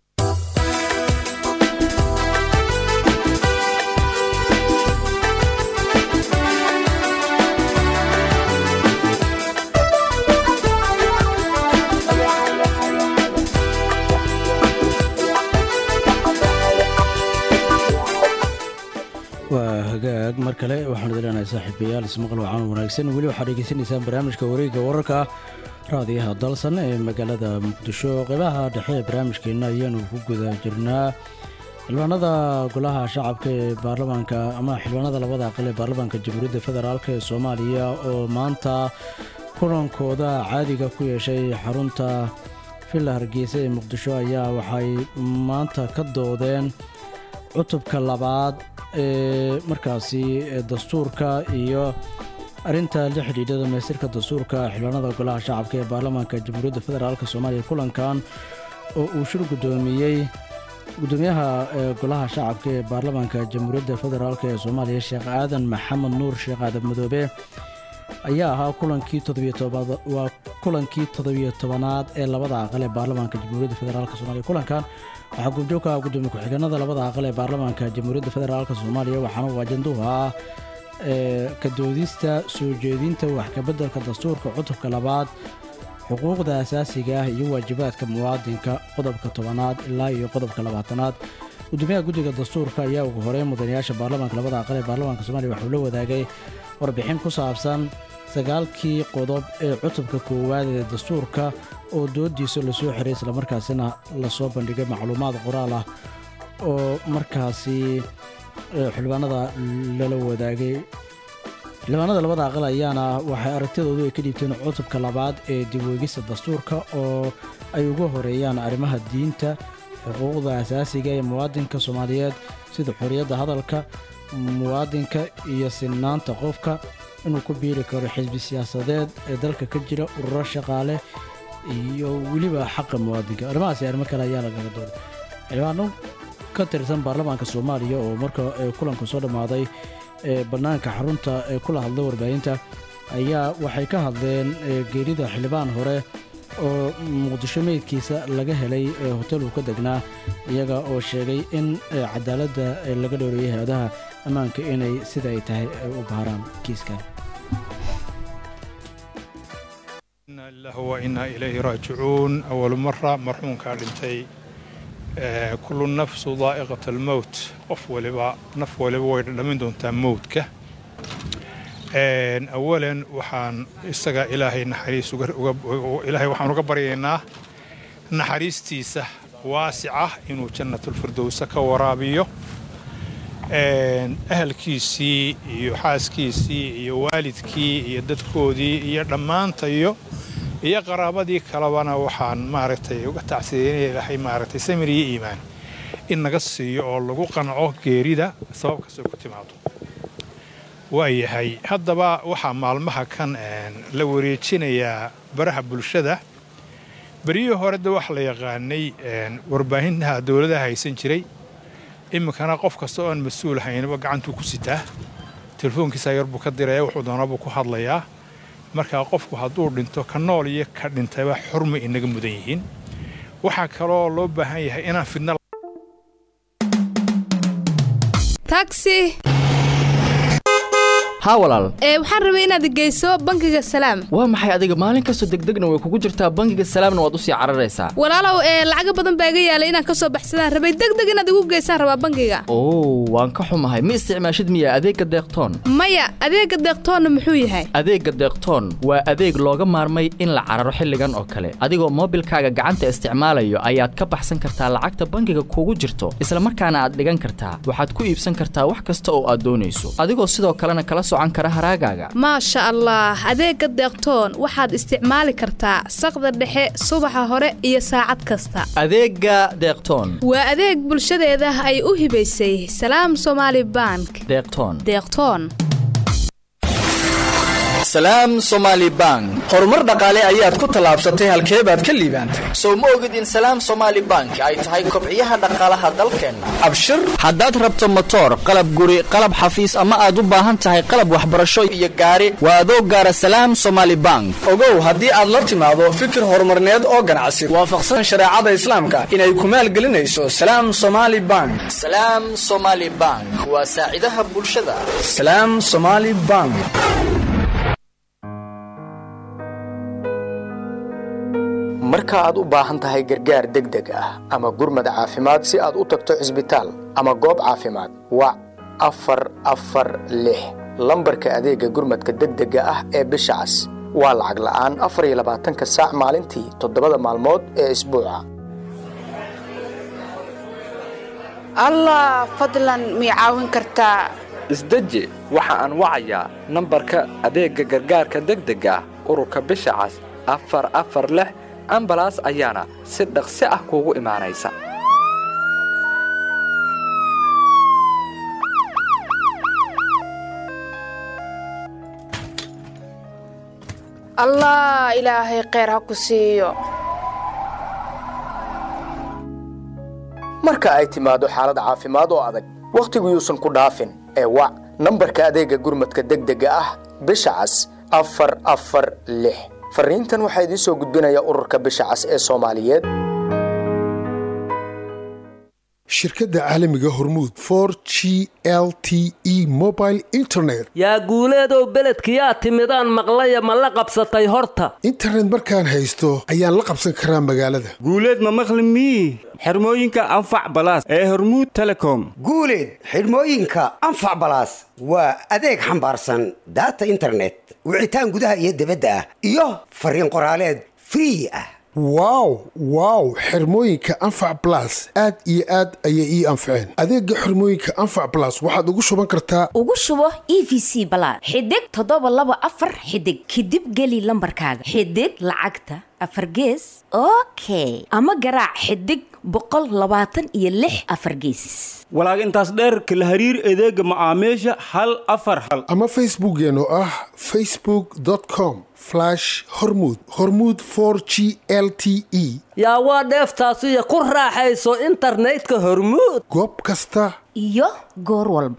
waa hagaag mar kale waxaanu dileenahay saaxiibayaal ismaqal wacan wanaagsan weli waxaad dhegeysanaysaan barnaamijka wareegga wararka raadiyaha dalsan ee magaalada muqdisho qeybaha dhexe ee barnaamijkeenna ayaanu ku guda jirnaa xildhibaanada golaha shacabka ee baarlamaanka ama xildhibaanada labada aqal ee baarlamaanka jamhuuriyadda federaalk ee soomaaliya oo maanta kulankooda caadiga ku yeeshay xarunta villa hargeysa ee muqdisho ayaa waxay maanta ka doodeen cutubka labaad ee markaasi dastuurka iyo arrinta la xidhiidha dhamaystirka dastuurka xildhibaanada golaha shacabka ee baarlamaanka jamhuuriyadda federaalk soomaaliya kulankan oo uu shir guddoomiyey gudoomiyaha golaha shacabka ee baarlamaanka jamhuuriyadda federaalk ee soomaaliya sheekh aadan maxamed nuur sheekh aadan madoobe ayaa ahaa kulankii waa kulankii toddobiyo tobanaad ee labada aqal ee baarlamaanka jamhuuriyadda federaalk soomaaliya kulankan waxaa goobjoogka gudoomiye ku-xigeenada labada aqal ee baarlamaanka jamhuuriyadda federaalk soomaaliya waxaana uu ajanduhu ah ka doodista soo jeedinta wax kabeddelka dastuurka cutubka labaad xuquuqda asaasiga ah iyo waajibaadka muwaadinka qodobka tobanaad ilaa iyo qodobka labaatanaad gudoomiyaha guddiga dastuurka ayaa ugu horeyn mudanayaasha baarlamaanka labada aqal ee baarlamaanka soomaaliya waxuu la wadaagay warbixin ku saabsan sagaalkii qodob ee cutubka koowaad ee dastuurka oo doodiisa lasoo xiray islamarkaasina lasoo bandhigay macluumaad qoraal ah oo markaasi xildhibaanada lala wadaagay xildhibaanada labada aqal ayaana waxay aragtidoodu ay ka dhiibteen cutubka labaad ee dibweegista dastuurka oo ay uga horeeyaan arrimaha diinta xuquuqda asaasiga ee muwaadinka soomaaliyeed sida xorriyadda hadalka muwaadinka iyo sinnaanta qofka inuu ku biiri karo xisbi siyaasadeed ee dalka ka jira ururo shaqaale iyo weliba xaqa muwaadinka arrimahaasi arrimo kale ayaa lagaga dooday xildhibaano ka tirsan baarlamaanka soomaaliya oo marka kulanku soo dhammaaday ee bannaanka xarunta ee kula hadlay warbaahinta ayaa waxay ka hadleen geerida xildhibaan hore oo muqdisho meydkiisa laga helay hotel uu ka degnaa iyaga oo sheegay in cadaaladda laga dhowreeyay hay-adaha ammaanka inay sida ay tahay ay u baaraan kiiskan wainaa ilayhi raajicuun awal mara marxuunkaa dhintay kullu nafsu daa'iqat almowt qof waliba naf waliba way dhadhamin doontaa mowdka awalan waxaan isaga ilaahay naxariis ilaahay waxaan uga baryaynaa naxariistiisa waasica inuu jannatulfirdowsa ka waraabiyo ahalkiisii iyo xaaskiisii iyo waalidkii iyo dadkoodii iyo dhammaantayo iyo qaraabadii kalebana waxaan maaragtay uga tacsiyeynaya ilaahay maaragtay samir iyo iimaan in naga siiyo oo lagu qanco geerida sabab kastoo ku timaado waayahay haddaba waxaa maalmaha kan la wareejinayaa baraha bulshada beryihii hore de waxa la yaqaanay warbaahintaha dowladaha haysan jiray iminkana qof kasta oo aan mas-uul haynaba gacantuu ku sitaa telefoonkiisa yar buu ka diraya wuxuu doonabuu ku hadlayaa markaa qofku hadduu dhinto ka nool iyo ka dhintayba xurmay inaga mudan yihiin waxaa kaloo loo baahan yahay inaan fidna taxi haa walaal ee waxaan rabay inaad geyso bangiga salaam waa maxay adiga maalin kastoo degdegna way kugu jirtaa bangiga salaamna waad usii cararaysaa walaalow ee lacago badan baa iga yaalay inaan kasoo baxsadaan rabay degdeg inaad igu geysaan rabaa bangiga oo waan ka xumahay ma isticmaashid miya adeegga deeqtoon maya adeega deeqtoonna muxuu yahay adeegga deeqtoon waa adeeg looga maarmay in la cararo xilligan oo kale adigoo moobilkaaga gacanta isticmaalayo ayaad ka baxsan kartaa lacagta bangiga kugu jirto isla markaana aad dhigan kartaa waxaad ku iibsan kartaa wax kasta oo aad doonayso adigoo sidoo kalena kala socan kara haraagaaga maasha allah adeega deeqtoon waxaad isticmaali kartaa saqda dhexe subaxa hore iyo saacad kasta adeegga deeqtoon waa adeeg bulshadeeda ay u hibaysay salaam somaali bank deeqtoon deeqtoon salaam somaali bank horumar dhaqaale ayaad ku tallaabsatay halkee baad ka liibaantay sow ma ogid in salaam somaali bank ay tahay kobciyaha dhaqaalaha dalkeenna abshir haddaad rabto motoor qalab guri qalab xafiis ama aad u baahan tahay qalab waxbarasho iyo gaari waa adoo gaara salaam somaali bank ogow haddii aad la timaado fikir horumarneed oo ganacsi waafaqsan shareecada islaamka inay ku maalgelinayso salaam somaali bank salaam somaali bank waa saacidaha bulshada salaam somaali bank marka aad u baahan tahay gargaar degdeg ah ama gurmad caafimaad si aad u tagto cisbitaal ama goob caafimaad wac afar afar lix lambarka adeegga gurmadka degdega ah ee bisha cas waa lacag la'aan afar iyo labaatanka saac maalintii toddobada maalmood ee isbuuca allah fadlan mii caawin kartaa isdeji waxa aan wacayaa nambarka adeegga gargaarka degdega ah ururka bisha cas afar afar lix ambalaas ayaana si dhaqsi ah kuugu imaanaysa allah ilaahay kheyr ha ku siiyo marka ay timaado xaalad caafimaad oo adag wakhtigu yuusan ku dhaafin ee wac nambarka adeegga gurmadka degdega ah bisha cas afar afar lix fariintan waxaa idiin soo gudbinaya ururka bisha cas ee soomaaliyeed shirkadda caalamiga hormuud for g l t e mobile internet yaa guuleedow beledkiyaa timidaan maqlaya ma la qabsatay horta internet markaan haysto ayaan la qabsan karaa magaalada guuleed ma maqli mii xirmooyinka anfac balaas ee hormuud telecom guuleed xidhmooyinka anfac balaas waa adeeg xambaarsan daata internet wicitaan gudaha iyo dibadda ah iyo fariin qoraaleed free ah wow wow xirmooyinka anfac blas aad iyo aad ayay ii anfaceen adeega xirmooyinka anfac blas waxaad ugu shuban kartaa ugu shubo e v c balaad xidig toddoba laba afar xidig kadib geli lambarkaaga xidig lacagta afar gees okay ama garaac xidig boqol labaatan iyo lix afar gees walaag intaas dheerka la hariir adeega macaamiisha hal afar hal ama facebookeen oo ah facebook com hormud hormud g l t e yaa waa dheeftaasiyo ku raaxayso internetka hormuud goob kasta iyo goor walba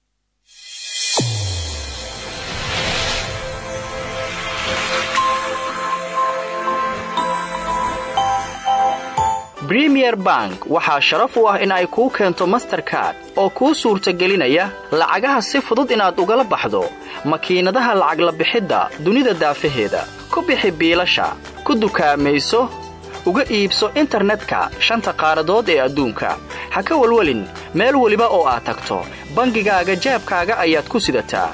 bremier bank waxaa sharaf u ah in ay kuu keento masterkard oo kuu suurtagelinaya lacagaha si fudud inaad ugala baxdo makiinadaha lacag la bixidda dunida daafaheeda ku bixi biilasha ku dukaamayso uga iibso internetka shanta qaaradood ee adduunka ha ka welwelin meel weliba oo aad tagto bangigaaga jaabkaaga ayaad ku sidataa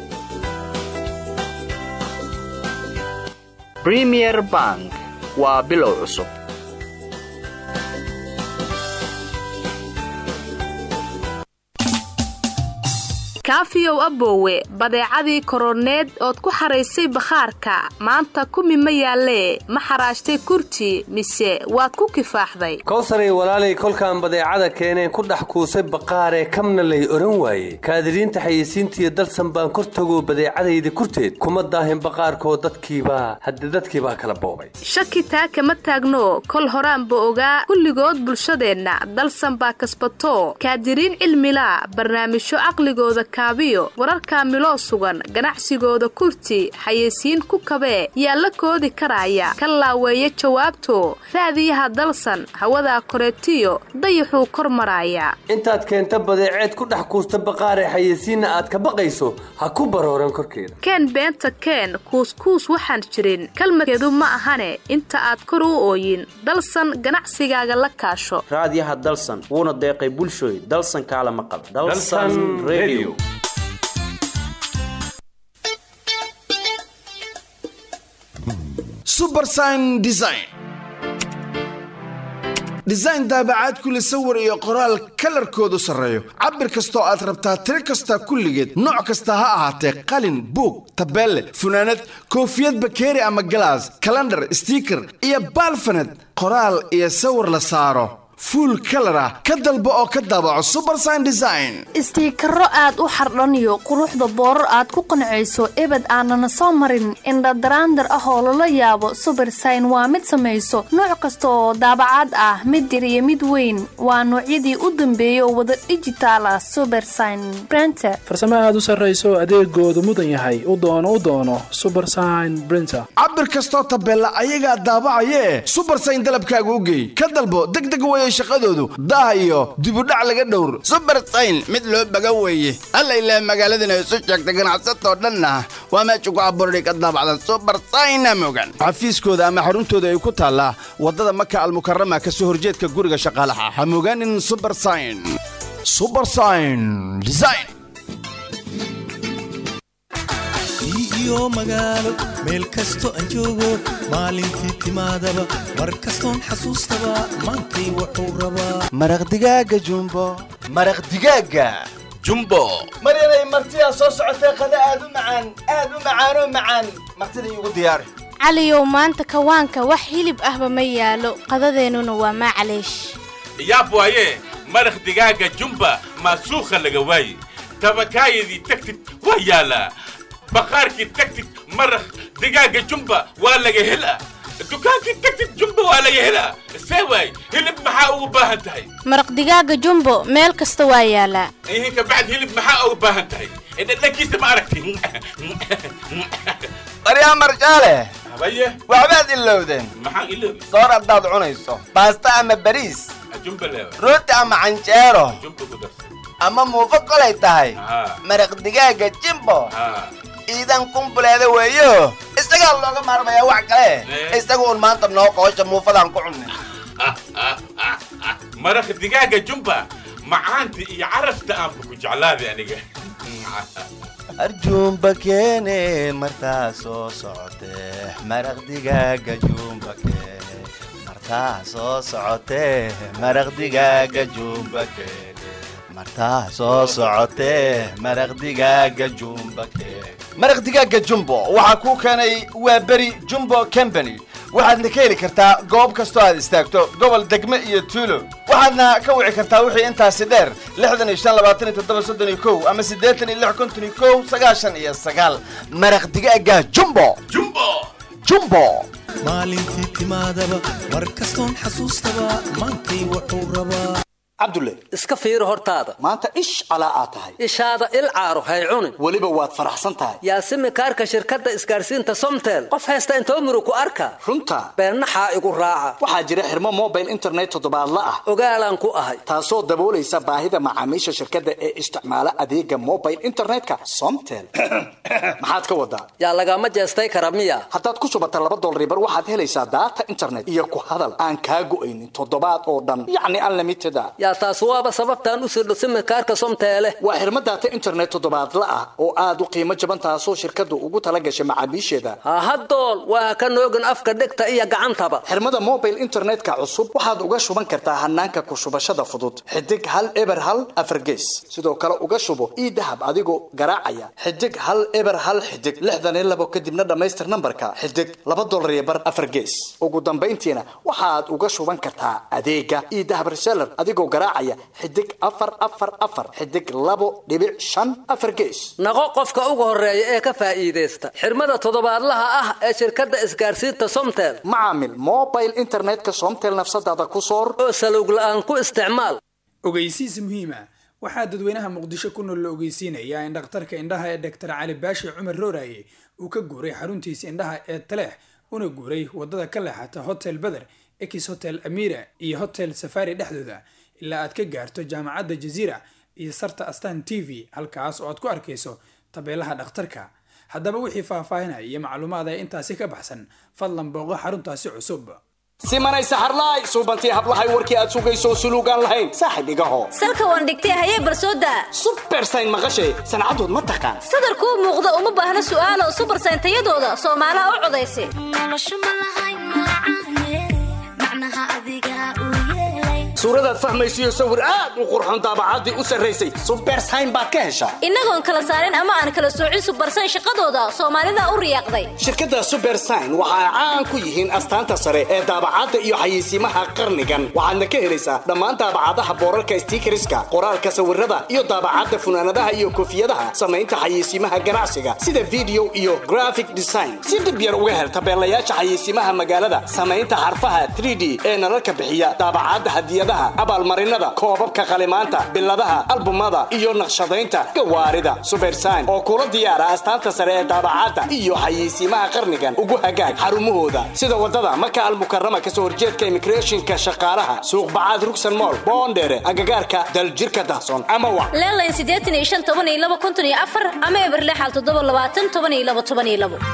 bremier bank waa bilow cusub kaafiyow aboowe badeecadii koroneed ood ku xaraysay bakhaarka maanta kumi ma yaallee ma xaraashtay kurti mise waad ku kifaaxday kowsaray walaalay kolkaan badeecada keeneen ku dhex kuusay baqaaree kamna lay odhan waaye kaadiriinta xayeysiintiiyo dalsan baan kor tagoo badeecadayda kurteed kuma daahin baqaarkoo dadkiibaa hadde dadkiibaa kala boobay shaki taa kama taagno kol horaanba ogaa kulligood bulshadeenna dalsan baa kasbato kaadiriin cilmila barnaamijyo caqligooda kaabiyo wararka miloo sugan ganacsigooda kurti xayeysiin ku kabee yaa la koodi karaya ka laaweeya jawaabto raadiyaha dalsan hawadaa koreetiyo dayaxuu kor maraaya intaad keenta badeeceed ku dhex kuusta baqaaree xayeysiinna aad ka baqayso ha ku barooran korkeeda keen beenta keen kuuskuus waxaan jirin kalmadkeedu ma ahane inta aad kor u ooyin dalsan ganacsigaaga la kaasho raadiyaha dalsan wuuna deeqay bulshooy dalsan kaala maqal Dalsan Radio. subersign design design daabacaad kule sawir iyo qoraal kalarkoodu sarreeyo cabir kastoo aad rabtaa tiro kasta kulligeed nooc kasta ha ahaatee qalin buug tabeelle funaanad koofiyad bakeeri ama galaas kalandhar stiiker iyo baalfaned qoraal iyo sawir la saaro fuul kalar ah ka dalbo oo ka daabaco subersign design istiikaro aad u xardhaniyo quruxda boorar aad ku qancayso ebed aanana soo marin indhadaraandar ah oo lala yaabo subersign waa mid samayso nooc kasta oo daabacaad ah mid yar iyo mid weyn waa noocyadii u dambeeyay oo wada dhijitaal ah subersign brenter farsamo aad u sarrayso adeegoodu mudan yahay u doono u doono subersign brinter cabir kastoo tabeella ayagaa daabacayee subersign dalabkaaga u geey ka dalbo degdeg weye shaqadoodu daah iyo dibudhac laga dhowr subersign mid loo baga weeye alla ilaah magaaladana isu sheegta ganacsatoo dhanna waa meesha ku abuurani ka daabacda subersayna mogan xafiiskooda ama xaruntooda ay ku taallaa waddada maka almukarama ka soo horjeedka guriga shaqaalaha ha mogaanin subersign subersign design iyo magaalo meel kasto aan joogo maalintii timaadaba mar kastoon xasuustaba maantay wuxuu rabaa maraq digaaga jumbo maraq digaaga jumbo maryanay martidaa soo socotee qada aad u macaan aad u macaanoo macaan martida iigu diyaari caliyow maanta kawaanka wax hilib ahba ma yaalo qadadeennuna waa maclaysh yaab waaye maraq digaaga jumba maasuukha laga waaye tabakaayadii tagtid waa yaalaa baqaarkii tagtid maraq digaaga jumba waa laga helaa dukaankii tagtid jumba waa laga helaa see waay hilib maxaa ugu baahan tahay maraq digaaga jumbo meel kasta waa yaalaa ihinka bacd hilib maxaa ugu baahan tahay dhadhankiisa ma aragti baryaa marjaale habaye waxbaad ilowdeen maxaan iloobi soor haddaad cunayso baasta ama bariis jumba leewa rooti ama canjeero jumba ku darsan ama muufo kolay tahay haa maraq digaaga jimbo haa ciidan kumbuleeda weeyo isagaa looga maarmayaa wax kale Eh. isaga un maanta noo qoosha muufadaan ku cunnay maraq digaaga jumba macaanta iyo carafta aanba ku jeclaaday aniga arjuumba keene martaa soo socotee maraq digaaga juumba keene martaa soo socotee maraq digaaga juumba keene martaa soo socotee maraq digaaga juumba keene maraq digaaga jumbo waxaa kuu keenay waa beri jumbo company waxaadna ka heli kartaa goob kastoo aad istaagto gobol degme iyo tuulo waxaadna ka wici kartaa wixii intaasi dheer lixdan iyo shan labaatan iyo toddoba soddon iyo kow ama siddeetan iyo lix konton iyo kow sagaashan iyo sagaal maraq digaaga jumbo jumbo jumbo maalintii timaadaba mar kastoon xasuustaba maantay wuxuu rabaa cabdulle iska fiiri hortaada maanta ish calaa aad tahay ishaada il caaro hay cunin weliba waad faraxsan tahay yaasimi kaarka shirkadda isgaarsiinta somtel qof haysta intoo muru ku arka runta beennaxaa igu raaca waxaa jira xirmo mobile internet toddobaadla ah ogaalaan ku ahay taasoo daboolaysa baahida macaamiisha shirkadda ee isticmaala adeega mobile internetka somtel maxaad ka wadaa yaa lagama jeestay kara miya haddaad ku shubata laba dolaribar waxaad helaysaa daata internet iyo ku hadal aan kaa go'aynin toddobaad oo dhan yacni unlimited a yaa taas waaba sababtaan u sirdho simikaarka somteele waa xirmo daata internet toddobaadla ah oo aad u qiimo jaban taasoo shirkaddu ugu tala gashay macaamiisheeda hahadool waa ka noogin afka dhegta iyo gacantaba xirmada mobile internetka cusub waxaad uga shuban kartaa hanaanka ku shubashada fudud xidig hal eber hal afargees sidoo kale uga shubo ii dahab adigoo garaacaya xidig hal eber hal xidig lixdan iyo labo kadibna dhammaystir nambarka xidig laba dolar iyo bar afargees ugu dambayntiina waxaad uga shuban kartaa adeega ii dahab reseller adigoo garaacaya xidig afar afar afar xidig labo dhibic shan afar gees naqo qofka ugu horeeya ee ka faa'iidaysta xirmada toddobaadlaha ah ee shirkadda isgaarsiinta somtel macaamil mobile internetka somtel nafsadaada ku soor oo salowg la'aan ku isticmaal ogeysiis muhiima waxaa dadweynaha muqdisho ku nool la ogeysiinayaa in dhakhtarka indhaha ee doctor cali baashi cumar rooraye uu ka guuray xaruntiisa indhaha ee taleex una guuray wadada ka leexata hotel beder ex hotel amira iyo hotel safari dhexdooda ilaa aad ka gaarto jaamacadda jaziira iyo sarta astan t v halkaas oo aad ku arkayso tabeelaha dhakhtarka haddaba wixii faahfaahinaya iyo macluumaad ee intaasi ka baxsan fadlan booqo xaruntaasi cusub simanay saxarlaay suubantii hablahay warkii aad sugayso suluugaan lahayn saaxib igaho salka waan dhigtay hayee barsooda subersayn maqashay sancadood ma taqaan sadarkuu muuqda uma baahna su'aalo subersayn tayadooda soomaalaha u codaysa suuradaad fahmaysiyo sawir aad u qurxon daabacaddii u sarraysay subersayn baad ka heshaa innagoon kala saarin ama aan kala soocin subersayn shaqadooda soomaalida u riyaaqday shirkadda subersign waxa ay caan ku yihiin astaanta sare ee daabacadda iyo xayeysiimaha qarnigan waxaadna ka helaysaa dhammaan daabacadaha boorarka stiikariska qoraalka sawirada iyo daabacadda funaanadaha iyo koofiyadaha samaynta xayeysiimaha ganacsiga sida video iyo graphic design si dib yar uga hel tabeelayaasha xayeysiimaha magaalada samaynta xarfaha 3d ee nalalka bixiya daabacadda hadiyadaha abaalmarinada koobabka qalimaanta biladaha albumada iyo naqshadaynta gawaarida subersign oo kula diyaara astaanta sare ee daabacadda iyo xayeysiimaha qarnigan ugu hagaag xarumahooda sida wadada maka almukarama kasoo horjeedka immigrationka shaqaalaha suuq bacaad rugsan mool boondheere agagaarka daljirka dahsoon ama wa leelayn siddeetan iyo shan toban iyo laba konton iyo afar ama eberlexal toddoba labaatan toban iyo laba toban iyo labo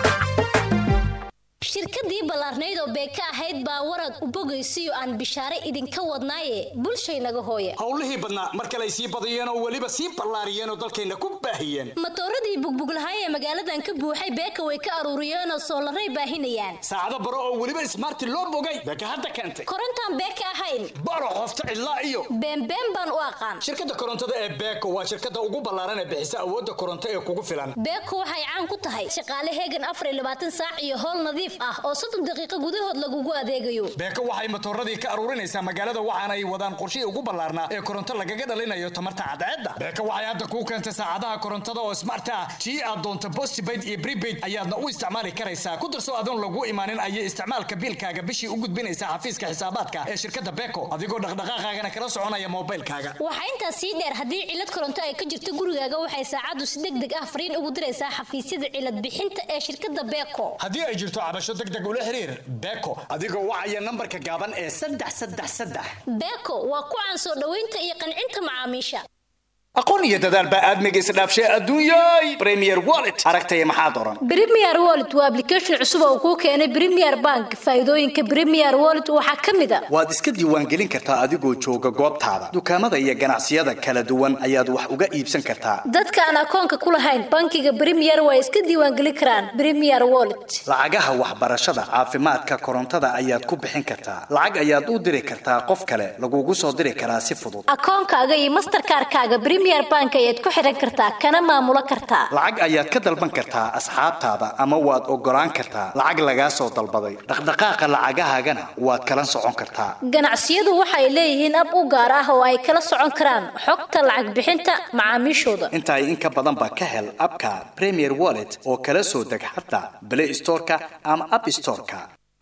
shirkadii ballaarnayd oo beeka ahayd baa warad u bogaysiyo aan bishaare idinka wadnaaye bulshaynaga hooye howlihii badnaa mar kale ay sii badiyeen oo weliba sii ballaariyeen oo dalkayna ku baahiyeen matooradii bugbuglahay ee magaaladan ka buuxay beeka way ka aruuriyeenoo soolaray baahinayaan saacado baro oo weliba ismaarti loo bogay beeka hadda keentay korontaan beeka ahayn baro qofta cidlaa iyo beenbeen baan u aqaan shirkadda korontada ee beeko waa shirkadda ugu ballaaran ee bixisa awoodda koronto ee kugu filan beeko waxay caan ku tahay shaqaale heegan afar iyo labaatan saac iyo howl nadiif ah oo soddon daqiiqo gudahood lagugu adeegayo beeko waxay matooradii ka aruurinaysaa magaalada waxaana ay wadaan qorshihii ugu ballaarnaa ee koronto lagaga dhalinayo tamarta cadceedda beeko waxay hadda kuu keentay saacadaha korontada oo smart ah tii aad doonto postpaid iyo prepaid ayaadna u isticmaali karaysaa ku darso adoon lagu imaanin ayay isticmaalka biilkaaga bishii u gudbinaysaa xafiiska xisaabaadka ee shirkadda beeko adigoo dhaqdhaqaaqaagana kala soconaya moobilkaaga waxaa intaas sii dheer haddii cilad koronto ay ka jirto gurigaaga waxay saacaddu si deg deg ah fariin ugu diraysaa xafiisyada cilad bixinta ee shirkadda beeko haddii ay jirto cabasho deg deg ula xiriir beeko adigoo wacaya nambarka gaaban ee saddex saddex saddex beeko waa ku caan soo dhoweynta iyo qancinta macaamiisha aqoon iyo dadaal baa aadmiga isdhaafshay adduunyay premier wallet aragtaya maxaad oran premier wallet waa application cusub oo kuu keenay premier bank faa'iidooyinka premier wallet waxaa ka mid a waad iska diiwaangelin kartaa adigoo jooga goobtaada dukaamada iyo ganacsiyada kala duwan ayaad wax uga iibsan kartaa dadka aan akoonka ku lahayn bankiga premier waa iska diiwaangelin karaan premier wallet lacagaha waxbarashada caafimaadka korontada ayaad ku bixin kartaa lacag ayaad u diri kartaa qof kale lagugu soo diri karaa si fudud akoonkaaga iyo masterkaarkaaga premier bank ayaad ku xiran kartaa kana maamulo kartaa lacag ayaad ka dalban kartaa asxaabtaada ama waad ogolaan kartaa lacag lagaa soo dalbaday dhaqdhaqaaqa lacagahaagana waad kala socon kartaa ganacsiyadu waxay leeyihiin ab u gaar ah oo ay kala socon karaan xogta lacag bixinta macaamiishooda intaa in ka badanba ka hel abka premier wallet oo kala soo deg xataa play storeka ama app storeka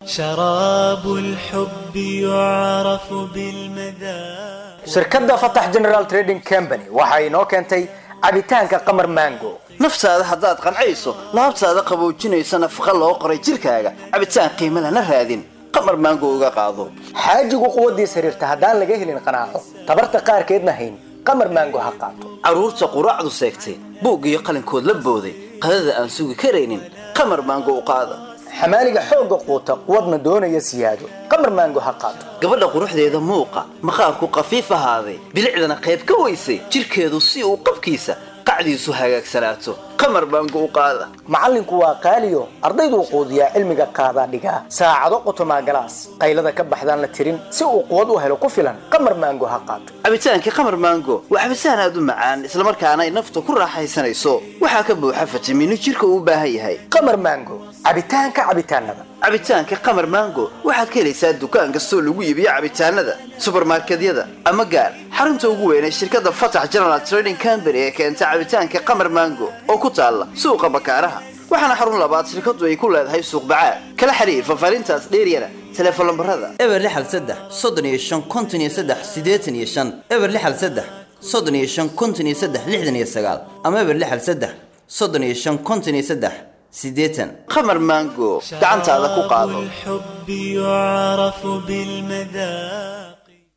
شراب الحب يعرف بالمذاق shirkadda fatax general trading company waxa inoo keentay cabitaanka qamar mango naftaada haddaad qancayso laabtaada qaboojinaysa nafaqa loo qoray jirkaaga cabitaan qiimo lana raadin qamar maango uga qaado xaajigu quwaddiis xiriirta haddaan laga helin qanaaco tabarta qaarkeedna hayn qamar mango ha qaato carruurta quraacdu seegtay buug iyo qalinkood la booday qadada aan sugi karaynin qamar maango u qaada xamaaliga xoogga quuta quwadna doonaya siyaado qamar mango ha qaato gabadha quruxdeeda muuqa maqaarku qafiif ahaaday bilicdana qayb ka weysay jirkeedu si uu qabkiisa qacdiisu hagaagsanaato qamar baangu u qaada macallinku waa qaaliyo ardayduu quudiyaa cilmiga qaadaa dhigaa saacado qotomaa galaas qaylada ka baxdaan la tirin si uu quwad u helo ku filan qamar maango ha qaato cabitaankii qamar maango waa cabitaan aad u macaan islamarkaana ay nafta ku raaxaysanayso waxaa ka buuxa fitamiino jirka uu u baahan yahay qamar maango cabitaanka cabitaanada cabitaanka qamar maango waxaad ka helaysaa dukaan kastoo lagu iibiyo cabitaanada subarmarkedyada ama gaar xarunta ugu weyn ee shirkadda fatax general trading company ee keenta cabitaanka qamar maango oo ku taalla suuqa bakaaraha waxaana xarun labaad shirkadu ay ku leedahay suuq bacaad kala xiriir fafaarintaas dheeryana teleefon lambarada eber lixal saddex soddon iyo shan konton iyo saddex siddeetan iyo shan eber lixal saddex soddon iyo shan konton iyo saddex lixdan iyo sagaal ama eber lixal saddex soddon iyo shan konton iyo saddex siddeetan qamar maango gacantaada ku qaado الحب يعرف بالمذاق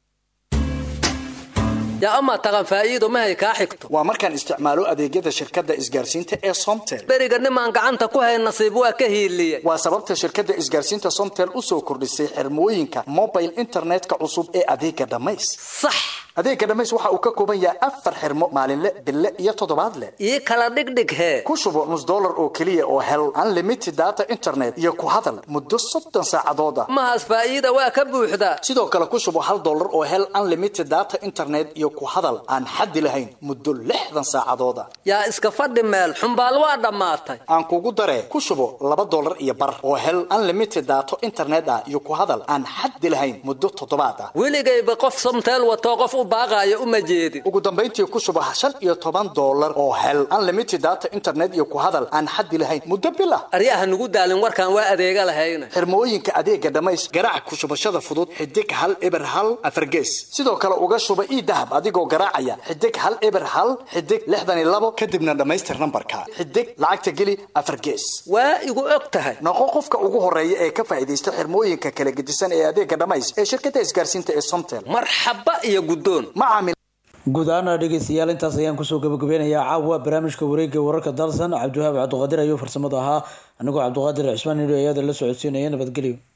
yaa amaa taqan faa'iido mahay kaa xigto waa markaan isticmaalo adeegyada shirkadda isgaarsiinta ee somtel beriga nimaan gacanta ku hayn nasiib waa ka hiiliyey waa sababta shirkadda isgaarsiinta somtel u soo kordhisay xirmooyinka mobile internetka cusub ee adeega dhammays sax adeega dhammays waxa uu ka kooban yahay afar xirmo maalinle bille iyo toddobaadle ii kala dhigdhig hee ku shubo nus dollar oo keliya oo hel unlimited data internet iyo ku hadal muddo soddon saacadood ah mahaas faa'iida waa ka buuxdaa sidoo kale ku shubo hal dollar oo hel unlimited data internet iyo ku hadal aan xaddi lahayn muddo lixdan saacadood ah yaa iska fadhi meel xumbaal waa dhammaatay aan kugu daree ku shubo laba dollar iyo bar oo hel unlimited data internet ah iyo ku hadal aan xaddi lahayn muddo toddobaad ah weligayba qof somteel watoo qof u baaqaayo uma jeedin ugu dambayntii ku shubo shan iyo toban dollar oo hel unlimited data internet iyo ku hadal aan xaddi lahayn muddo bil ah aryaha nugu daalin warkaan waa adeega lahayna xirmooyinka adeega dhammays garaac ku shubashada fudud xidig hal eber hal afargees sidoo kale uga shuba ii dahab adigoo garaacaya xidig hal eber hal xidig lixdan iyo labo kadibna dhammaystir nambarka xidig lacagta geli afargees waa igu og tahay noqo qofka ugu horeeya ee ka faa'iidaysta xirmooyinka kala gedisan ee adeega dhammays ee shirkadda isgaarsiinta ee somtel marxaba iyo guddoon guud ahaana dhegeystayaal intaas ayaan kusoo gabagabeynayaa caawa barnaamijka wareegga wararka dalsan cabdiwahaab cabdiqaadir ayuu farsamada ahaa anigoo cabdiqaadir cismaan nidho ayada la socodsiinaya nabadgelyo